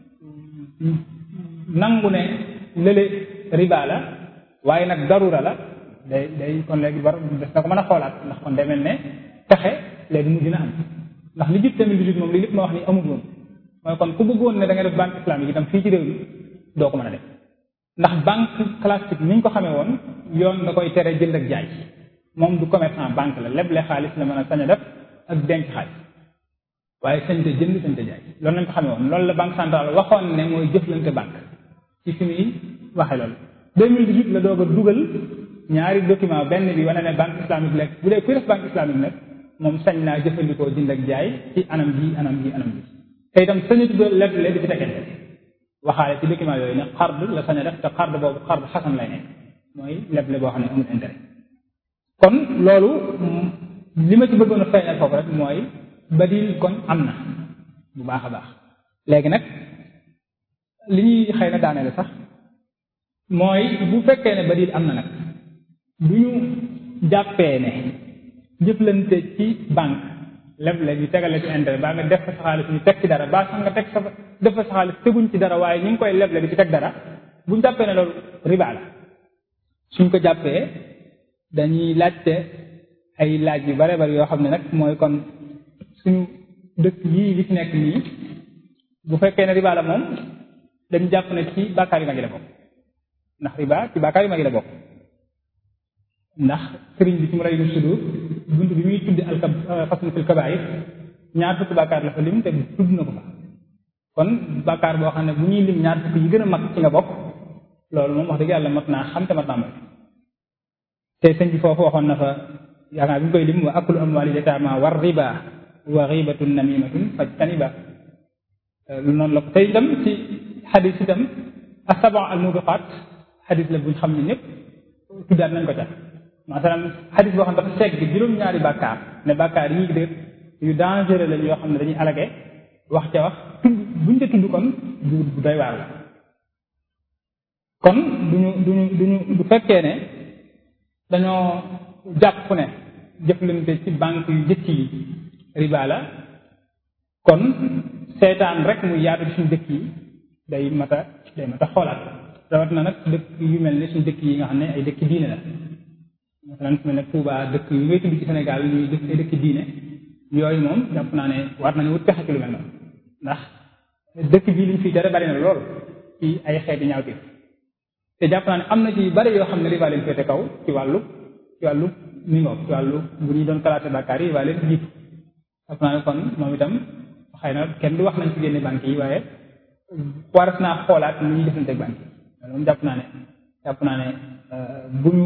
nangu ne lële riba la waaye nag darura la day day kon léegi war des na ko mën a xoolaat ndax kon day mel ne pexe léegi mu dina am ndax li jub tamit li moom li lépp ma wax ni amul woon mooy kon ku bëggoon ne da nga def banque islamique itam fii ci réew mi doo ko mën a def ndax banque classique ni ñu ko xamee woon yoon da koy tere jënd ak jaay moom du commerçant banque la leble xaalis la mën a sañ a def ak denc xaalis waaye sañ te jënd sañ te jaay loolu lañ ko xamee woon loolu la banque centrale waxoon ne mooy jëflante banque ci fi muy waxee loolu 2018 la doog a dugal ñaari document benn bi wane ne banque islamique la bu dee kuy def banque islamique nag moom sañ naa jëfandikoo jënd ak jaay ci anam gi anam gi anam gi te itam sañatu do leble di ci tegante waxaale ci document yooyu ne xard la sañ a def te xard boobu xard xasan lay nekk mooy leble boo xam ne amul intérêt kon loolu li ma ci bëggoon a feeñal foofu rek mooy badil kon am na bu baax a baax léegi nag li ñuy xëy na daanele sax mooy bu fekkee ne badil am na nag du ñu jàppee ne jëflante ci banque leble ñu tegale ci intérêt baa nga def fa sa xaalis ñu teg ci dara baa sax nga teg sa def fa sa xaalis teguñ ci dara waaye ñu ngi koy leble di ci teg dara bu ñu jàppee ne loolu riba la suñ ko jàppee dañuy laajte ay laaj yu bare bari yoo xam ne nag mooy kon suñu dëkk yii li ci nekk nii bu fekkee ne riba la moom dañu jàpp ne ci bàkkaar yu mag yi la bokk ndax riba ci bàkkaar yu mag yi la bokk ndax sëriñ bi ci mu rey nu sudur bunt bi muy tuddi alkab façon fil kabaayir ñaar fukki bàkkaar la fa lim te tudd na ko fa kon bàkkaar boo xam ne bu ñuy lim ñaar fukki yi gën a mag ci nga bokk loolu moom wax dëgg yàlla mat naa xam te mat naa moy te sëñ bi foofu waxoon na fa yaakaar bi ñu koy lim wa akulu amwaali yataama war riba wa ribatun namimatun fajtaniba lu noonu la ko te itam ci xadis itam asaba al mubiqat xadis la buñ xam ne ñëpp tuddaat nañ ko ca masalan xadis boo xam dafa segg juróom-ñaari bàkkaar ne bàkkaar yi de yu dangereux lañ yoo xam ne dañuy alage wax ca wax tudd buñ ca tudd kon du bu doy waar la kon duñu duñu duñu du fekkee ne dañoo jàpp ne jëflante ci banque yu jëkk yi riba la kon seetaan rek muy yaatu ci suñu dëkk yi day mat a day mat a xoolaat rawat na nag dëkk yu mel ne suñu dëkk yi nga xam ne ay dëkk diine la masalan su mel ne Touba dëkk yu ngay tudd ci Sénégal ñuy dëkk ay dëkk diine yooyu moom jàpp naa ne war nañu wut pexe ci lu mel noonu ndax dëkk bii liñ fiy tere bari na lool ci ay xeeti ñaawteef te jàpp naa ne am na ci yu bari yoo xam ne riba leen féete kaw ci wàllu ci wàllu mingo ci wàllu bu ñuy doon classé bàkkaar yi riba leen jiitu jàpp naa ne kon moom itam xëy na kenn du wax nañ ci génne banque yi waaye waras naa xoolaat nu ñuy jëflante banque yi moom jàpp naa ne jàpp naa ne bu ñu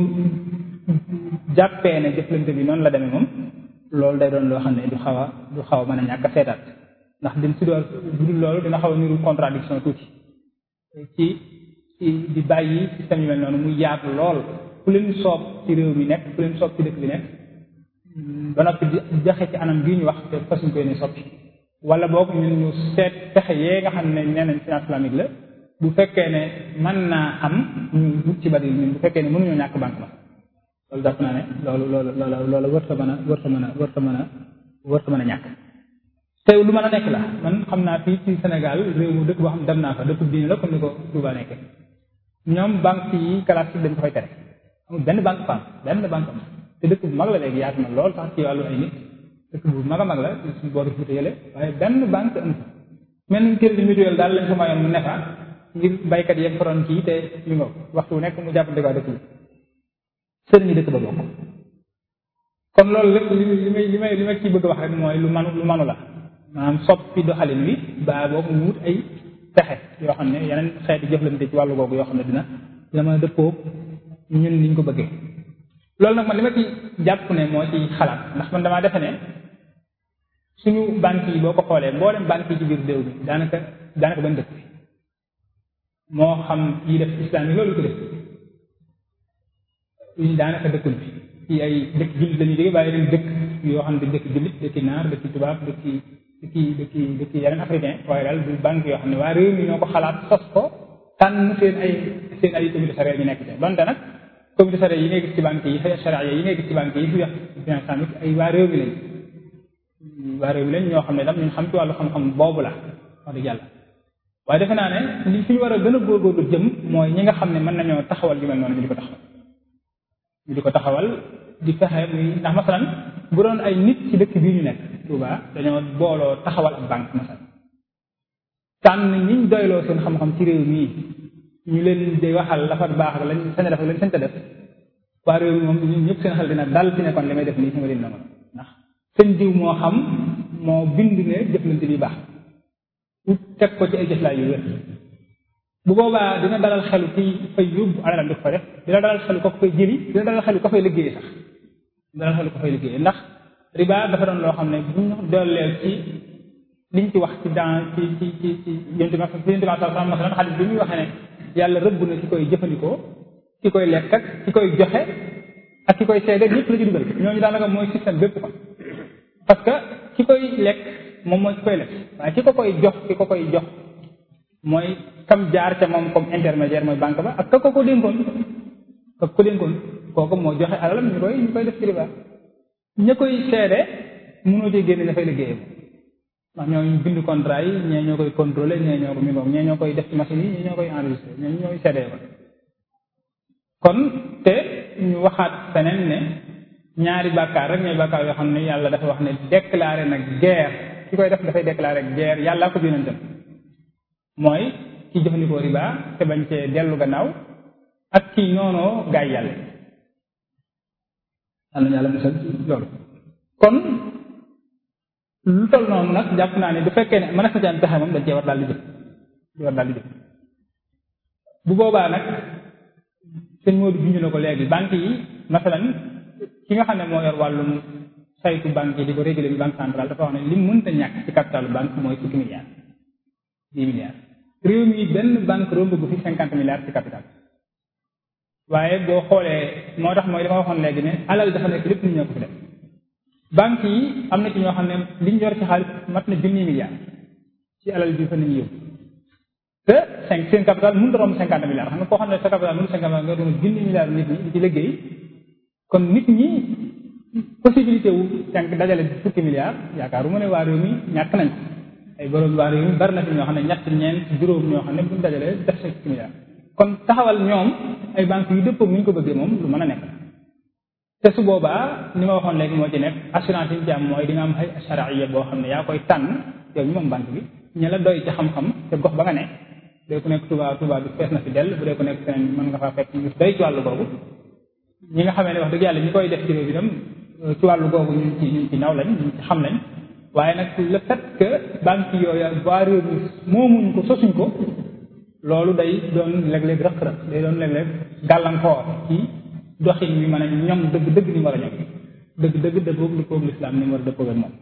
jàppee ne jëflante bi noonu la demee moom loolu day doon loo xam ne du xaw a du xaw a mën a ñàkk a seetaat ndax din si doon bu dul loolu dina xaw a niru contradiction tuuti ci ci di bàyyi système yu mel noonu muy yaatu lool ku leen soob ci réew mi nekk ku leen soob ci dëkk bi nekk ba noppi di joxe ci anam gii ñu wax te fasuñ koy ne soppi wala boog ñun ñu seet pexe yee nga xam ne nee nañ finance islamique la bu fekkee ne mën naa am ñu wut ci bari ñun bu fekkee ne mënuñoo ñàkk banque ma loolu jàpp naa ne loolu loolu loolu loolu wërta mën a wërta mën a wërta mën a wërta mën a ñàkk te lu mën a nekk la man xam naa fii ci Sénégal réew mu dëkk boo xam ne dem naa fa dëkk diine la comme ni ko Touba nekkee ñoom banque yi classique dañ ko fay tere amul benn banque fam benn banque am te dëkk bu mag la léegi yaatu na lool sax ci wàllu ay nit dëkk bu mag a mag la suñu booru fuuta yële waaye benn banque am fa mel ni crédit mutuel daal lañ ko mayoon mu nefa ngir baykat yeeg faroon kii te li nga waxtu nekk mu jàppante ko dëkk bi sëriñu dëkk ba bokk kon loolu lépp li li may li may li ma ciy bëgg wax rek mooy lu manu lu manu la maanaam soppi doxalin wi baa boobu ñu wut ay pexe yoo xam ne yeneen xeeti jëflante ci wàllu googu yoo xam ne dina dina mën a dëppoo ñun niñ ko bëggee loolu nag man li ma ci jàpp ne moo ci xalaat ndax man damaa defe ne suñu banque yi boo ko xoolee mboolem banque yi ci biir réew mi daanaka daanaka bañ dëkk bi moo xam yi def islam yi loolu ko def ñu daanaka dëkkul bi ci ay dëkk jullit lañuy jóge waaye leen dëkk yoo xam ne dëkk jullit dëkki naar dëkki tubaab dëkki dëkki dëkki dëkki yeneen africain waaye daal du banque yoo xam ne waa réew mi ñoo ko xalaat sos ko tànn seen ay seen ay comité sariya ñu nekk ci donte nag comité sariya yi ngay gis ci banque yi sariya yi ngay gis ci banque yi fi wax finance islamique ay waa réew mi lañ waa réew mi lañ ñoo xam ne tam ñu xam ci wàllu xam-xam boobu la wax dëgg yàlla waaye defe naa ne li fi ñu war a gën a góorgóorlu jëm mooy ñi nga xam ne mën nañoo taxawal yu mel noonu ñu di ko taxawal ñu di ko taxawal di fexe muy ndax masalan bu doon ay nit ci dëkk bii ñu nekk Touba dañoo booloo taxawal ab banque masalan tànn ñiñ doyloo seen xam-xam ci réew mii ñu leen di waxal la fa baax ak lañ sañ a def ak lañ sañ a def waa réew mi moom ñun ñëpp seen xel dina dal ci ne kon li may def nii fi ma leen nangu ndax seen diw moo xam moo bind ne jëflante bi baax ut teg ko ci ay jëflaay yu wér bu boobaa dina dalal xelu ki fay yóbbu alalam di ko fa def dina dalal xelu ko fay jëli dina dalal xelu ko fay liggéey sax dina dalal xelu ko fay liggéey ndax riba dafa doon loo xam ne bu ñu dooleel ci liñ ci wax ci dans ci ci ci ci yonte ma yonte ma sallam masalan xadis bi muy waxee ne yàlla rëbb na ki koy jëfandikoo ki koy lekk ak ki koy joxe ak ki koy seede ñëpp la ci dugal ñooñu daanaka mooy système bépp kon parce que ki koy lekk moom mooy ki koy lekk waaye ki ko koy jox ki ko koy jox mooy kam jaar ca moom comme intermédiaire mooy banque ba ak ka ko ko dénkoon ka ko dénkoon kooku moo joxe alalam ñu koy ñu koy def ci riba ña koy seede mënoo cee génne dafay liggéeyam ndax ñooñu bind contrat yi ñee ñoo koy contrôler ñee ñoo ko mi ngoog ñee ñoo koy def ci machine yi ñee ñoo koy enregistré ñee ñooy seede ko kon te ñu waxaat feneen ne ñaari bàkkaar rek ñooy bàkkaar yoo xam ne yàlla dafa wax ne déclaré na guerre ki koy def dafay déclaré guerre yàllaa ko yonentam mooy ki jëfandikoo riba te bañ cee dellu gannaaw ak ki noonoo gaay yàlla yàlla na yàlla musal ci loolu kon lu toll noonu nag jàpp naa ne bu fekkee ne mën na ci am pexe moom dañ cee war daal di jëf di war daal di jëf bu boobaa nag sëñ Modou junj na ko léegi banque yi masalan ki nga xam ne moo yor wàllum saytu banque yi di ko réguler bi banque centrale dafa wax ne li mënta ñàkk ci capitalu banque mooy fukki milliards dix milliards réew mi benn banque romb bu fi cinquante milliards ci capital waaye boo xoolee moo tax mooy li ma waxoon léegi ne alal dafa nekk lépp nit ñoo ko fi def banques yi am na ci ñoo xam ne liñ yor ci xaalis mat na junni milliards ci alal bi fa nañu yóbbu te cinq seen capital mënut a romb cinquante milliards xam nga koo xam ne sa capital mënut cinquante milliards nga doon junni milliards nit ñi di ci liggéey kon nit ñi possibilité wu cinq dajale fukki milliards yaakaaruma ne waa réew mi ñàkk nañ ko ay borom waa réew mi bari na fi ñoo xam ne ñett ñeent juróom ñoo xam ne buñ dajalee def sa fukki milliards kon taxawal ñoom ay banques yu dëppoo ni ñu ko bëggee moom lu mën a nekk te su boobaa ni ma waxoon léegi moo ci nekk assurance yi ñu ci am mooy di nga am ay charia boo xam ne yaa koy tànn yow ñu moom banque bi ña la doy ci xam-xam te gox ba nga ne bu dee ku nekk Touba Touba bi fees na fi dell bu dee ku nekk feneen mën nga faa fekk ñu doy ci wàllu googu ñi nga xamee ne wax dëgg yàlla ñi koy def ci réew bi tam ci wàllu googu ñu ci ñu ci naw lañ ñu ci xam lañ waaye nag le fait que banque yooyu waa réew mi moomuñ ko sosuñ ko loolu day doon léeg-léeg rëq-rëq day doon léeg-léeg gàllankoor ci doxin wi mën a ñoom dëgg dëgg ni war a ñoom dëgg dëgg dëppoog li koog lislaam ni mu war a dëppoog ak moom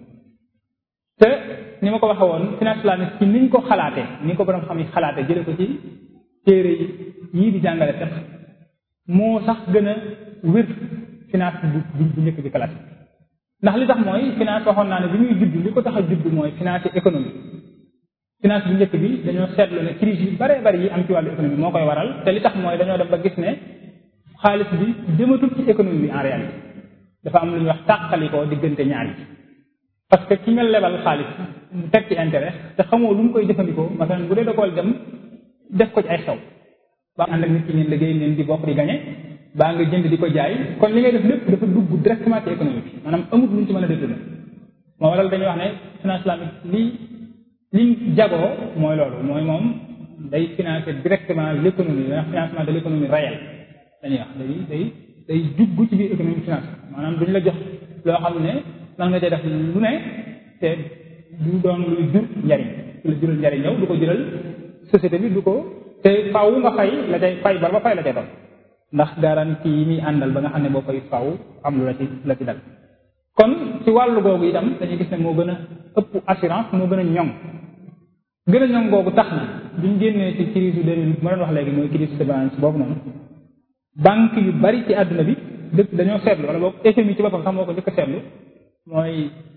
te ni ma ko waxee woon finance islamique ci niñ ko xalaatee ni ko borom xam yi xalaatee jële ko ci téere yi yii di jàngale sax moo sax gën a wér finance bu bu njëkk bi classique ndax li tax mooy finance waxoon naa ne bi muy judd li ko tax a judd mooy finance économie finance bu njëkk bi dañoo seetlu ne crise yu bare bari yi am ci wàllu économie moo koy waral te li tax mooy dañoo dem ba gis ne xaalis bi jëmatul ci économie bi en réalité dafa am lu ñuy wax tàqalikoo diggante ñaar yi parce que ki nga lebal xaalis mu teg ci intérêt te xamoo lu mu koy jëfandikoo masalan bu dee da koy dem def ko ci ay xew ba ànd ak nit ki ngeen liggéey ngeen di bokk di gañe baa nga jënd di ko jaay kon li ngay def lépp dafa dugg directement ci économie bi maanaam amut lu ñu ci mën a détourné moo waral dañuy wax ne finance islamique li li jagoo mooy loolu mooy moom day financer directement l' économie da financement de l' économie réelle dañuy wax day day day dugg ci biir économie finance maanaam duñ la jox loo xam ne nan nga cay def lu ne te du doon luy jur njariñ du la jural njariñ yow du ko jural société bi du ko te faaw nga fay la cay fay bala ba fay la cay doon ndax garantie yi muy àndal ba nga xam ne boo koy faaw am lu la ci la ci dal kon ci wàllu googu itam dañuy gis ne moo gën a ëpp assurance moo gën a ñoŋ gën a ñoŋ googu tax na buñ génnee ci crise yu deux mille ma doon wax léegi mooy crise de balance boobu noonu banque yu bari ci àdduna bi dëkk dañoo seetlu wala boog FMI ci boppam sax moo ko njëkk a seetlu mooy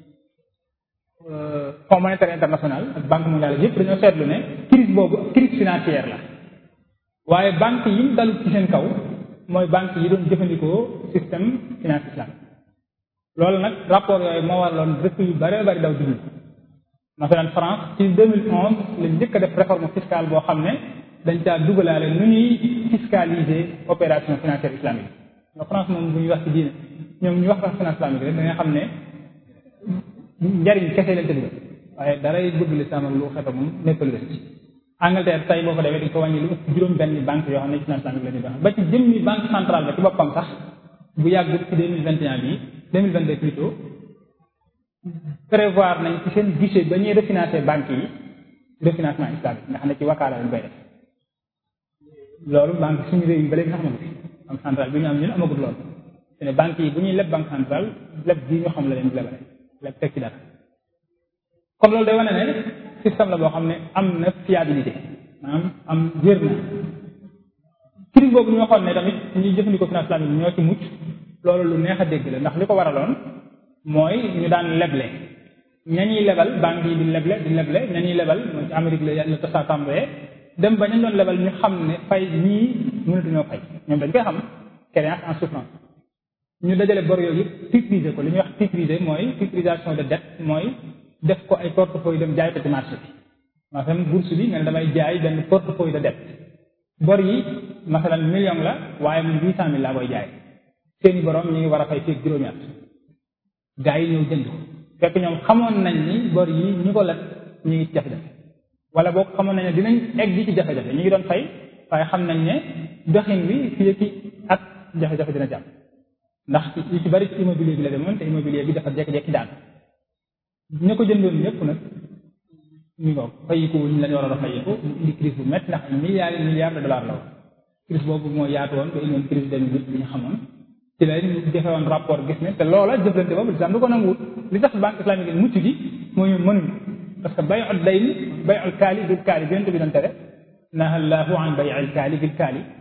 Fonds monétaire international ak banque mondiale yëpp dañoo seetlu ne crise boobu crise financière la waaye banque yi mu dalut ci seen kaw mooy banque yi doon jëfandikoo système finance islamique loolu nag rapport yooyu moo waraloon dëkk yu bare bari daw dugg masalan France ci 2011 la njëkk a def réforme fiscale boo xam ne dañ caa dugalaale nu ñuy fiscaliser opération financière islamique nga France moom bu ñuy wax ci diine ñoom ñu wax wax finance islamique rek da nga xam ne njariñ kese lañ tëdd waaye daray bëgg lislaam ak lu xeto moom nekkalu leen ci Angleterre tey boo ko defee dañ ko wàññi lu ëpp juróom benn banque yoo xam ne finance islamique la ñuy dox ba ci jëmmi banque centrale ba ci boppam sax bu yàggut ci deux mille vingt et un bii deux mille vingt deux plutôt prévoir nañ ci seen guichet ba ñuy refinancer banques yi refinancement islamique nga xam ne ci wakaala lañ koy def loolu banque suñu réew yi ba léegi sax amagu fi banque centrale bi ñu am ñun amagut loolu te ne banques yi bu ñuy leb banque centrale leb bii ñu xam la leen lebale leb teg ci dara kon loolu day wane ne système la boo xam ne am na fiabilité maanaam am wér na crise boobu ñu waxoon ne tamit ñuy jëfandikoo finance islamique ñoo ci mucc loolu lu neex a dégg la ndax li ko waraloon mooy ñu daan leble ña ñuy lebal banque yi di leble di leble ña ñuy lebal mooy ci Amérique la la tasa tàmbalee dem ba ñu doon lebal ñu xam ne fay ñii mënatuñoo fay ñoom dañ koy xam créance en souffrance ñu dajale bor yooyu yëpp titriser ko li ñuy wax titriser mooy titrisation de dette mooy def ko ay portefeuille dem jaay ko ci marché bi masalan bourse bi nga ne damay jaay benn portefeuille de dette bor yi masalan million la waaye man huit cent mille laa koy jaay seeni borom ñu ngi war a fay fii juróomi at gaa yi ñëw jënd ko fekk ñoom xamoon nañ ni bor yi ñu ko leb ñu ngi ci jafe-jafe wala boog xamoon nañ ne dinañ egg ci jafe-jafe ñu ngi doon fay waaye xam nañ ne doxin bi fii ak ak jafe-jafe dina jàpp ndax yu ci bari ci immobilier bi la demoon te immobilier bi dafa jekki-jekki daan ñu ko jëndoon ñëpp nag ñu ko fayiku ñu lañ waroon a fayiku indi crise bu métti ndax ay milliards et milliards de dollars la woon crise boobu moo yaatu woon ba indoon crise deux mille huit bi ñu xamoon ci la ñu defe woon rapport gis ne te loola jëflante boobu lislam du ko nanguwut li tax banque islamique yi mucc gi mooy ñu mënuñ parce que bay ul dayn bay ul kaali bil kaali bi yonte bi doon tere naha llahu an bay al kaali bil kaali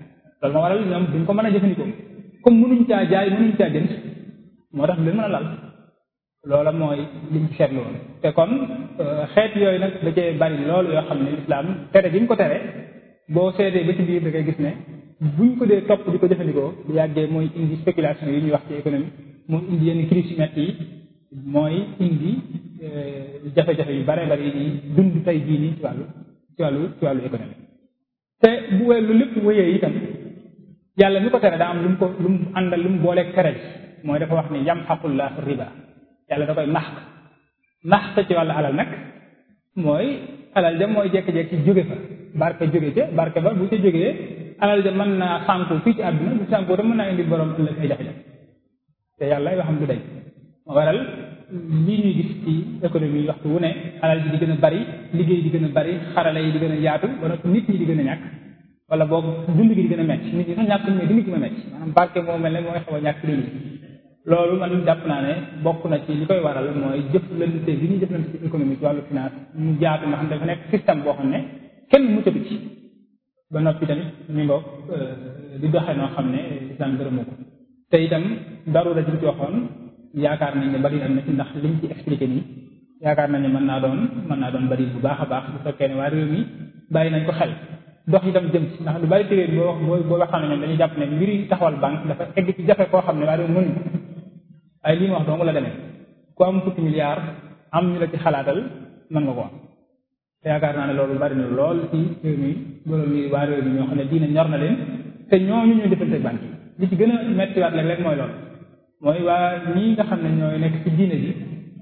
loolu moo waral ñoom duñ ko mën a jëfandikoo comme mënuñ caa jaay mënuñ caa jënd moo tax du leen mën a lal loola mooy liñ ci seetlu woon te kon xeet yooyu nag da cee bari loolu yoo xam ne lislaam tere gi ñu ko tere boo seetee ba ci biir da ngay gis ne buñ ko dee topp di ko jëfandikoo bu yàggee mooy indi spéculation yi ñuy wax ci économie mooy indi yenn crise yu metti yi mooy indi jafe-jafe yu bare bari yi dund tey jii nii ci wàllu ci wàllu ci wàllu économie te bu wee lu lépp wéyee itam yàlla mi ko tere daa am lu mu ko lu mu àndal lu mu booleeg tere mooy dafa wax ni yamxaqullahu riba yàlla da koy maxq maxq ci wàllu alal nag mooy alal ja mooy jekki-jekki jóge fa barke jóge ca barke ba bu ca jógee alal ja mën naa sànku fii ci àdduna bu sànku tam mën naa indi borom ëllëg ay jafe-jafe te yàlla ay waxam du dañ moo waral lii ñuy gis ci économie yi waxtu wu ne alal ji di gën a bari liggéey di gën a bari xarala yi di gën a yaatu wala nit ñi di gën a ñàkk wala boog dund gi di gën a metti nit ñi sax ñàkk mais dund gi ma metti maanaam barke moo mel ne mooy xaw a ñàkk nit ñi loolu man jàpp naa ne bokk na ci li koy waral mooy jëflante bi ñuy jëflante ci économie ci wàllu finance mu jaatu nga xam dafa nekk système boo xam ne kenn muccatu ci ba noppi tamit mi ngo di doxee noo xam ne islam gërëmu ko te itam darura ji ci waxoon yaakaar nañ ne bari am na ci ndax liñ ci expliqué nii yaakaar nañ ne mën naa doon mën naa doon bari bu baax a baax bu fekkee ne waa réew mi bàyyi nañ ko xel dox itam jëm ci ndax lu bari ci réew boo wax boo boo waxtaan ñoom dañuy jàpp ne mbiri taxawal banque dafa egg ci jafe koo xam ne waa réew mënuñ waaye lii ma wax dong la demee ku am fukki milliard am ñu la ci xalaatal mën nga ko am te yaakaar naa ne loolu bari na lool ci réew mi loolu mi waa réew mi ñoo xam ne diine ñor na leen te ñooñu ñooy defante banque yi li ci gën a mettiwaat léeg-léeg mooy loolu mooy waa ñii nga xam ne ñooy nekk ci diine bi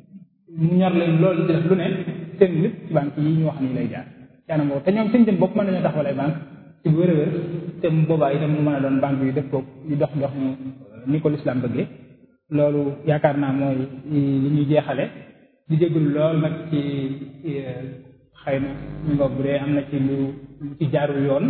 mu ñor leen loolu di def lu ne seen lépp ci banque yi ñu wax nii lay jaar yaanam boobu te ñoom seen jëm bopp mën nañoo taxawal ay banque ci bu wér a wér te mu boobaa itam mu mën a doon banque yu def ko ñu dox dox ñu ni ko lislaam bëggee loolu yaakaar naa mooy li ñuy jeexale di jégalu lool nag ci xëy na ñu ngoog bu dee am na ci lu lu ci jaarul yoon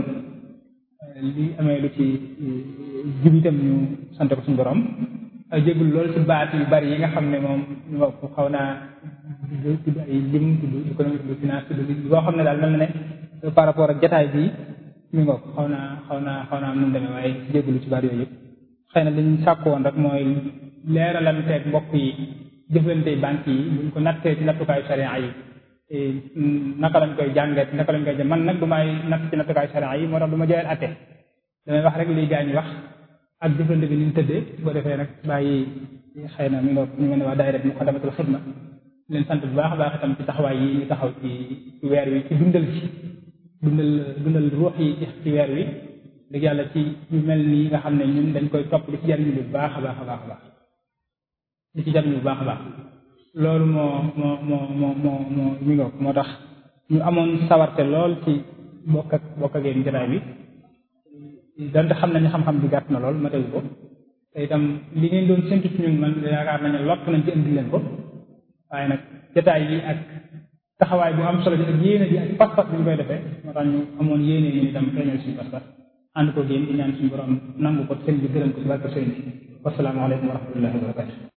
li amee lu ci jub itam ñu sant ko suñu borom jégalu lool ci baat yu bari yi nga xam ne moom ñu ngoog xaw naa tudd ay lim tudd économie tudd finance tudd boo xam ne daal mel na ne par rapport ak jataay bi mi ngoog xaw naa xaw naa xaw naa am nu mu demee waaye jégalu ci baat yooyu yëpp xëy na liñ sàkk woon rek mooy leeralanteeg mbokk yi jëflante banque yi buñ ko nattee ci nattukaayu sharia yi naka lañ koy jàngat naka lañ koy jëm man nag du may natt ci nattukaayu sharia yi moo tax du ma joyal atte damay wax rek liy gaa ñi wax ak jëflante bi ni mu tëddee su ko defee nag bàyyi xëy na mi nga ñu mel ne waa daayira Muqaddamatul Xidma leen sant bu baax a baax itam ci taxawaay yi ñu taxaw ci ci weer wi ci dundal ci dundal dundal ruux yi ci weer wi dëgg yàlla ci yu mel nii nga xam ne ñun dañ koy topp di ci jariñu bu baax a baax a baax a baax di ci jariñu bu baax a baax loolu moo moo moo moo moo moo mi ngoog moo tax ñu amoon sawarte lool ci bokk ak bokk ak yéen jotaay bi donte xam nañu xam-xam bi gàtt na lool ma tegu ko te itam li ngeen doon séntu ci ñun man yaakaar nañu lott nañ ci indi leen ko waaye nag jotaay yi ak taxawaay bu am solo bi ak yéene bi ak pas-pas bi ñu koy defee moo tax ñu amoon yéene ñu itam feeñal suñu pas-pas ànd ko génn di ñaan suñu borom nangu ko sëñ bi gërëm ko ci barke sëñ bi wasalaamaaleykum wa rahmatullahi wa barakatu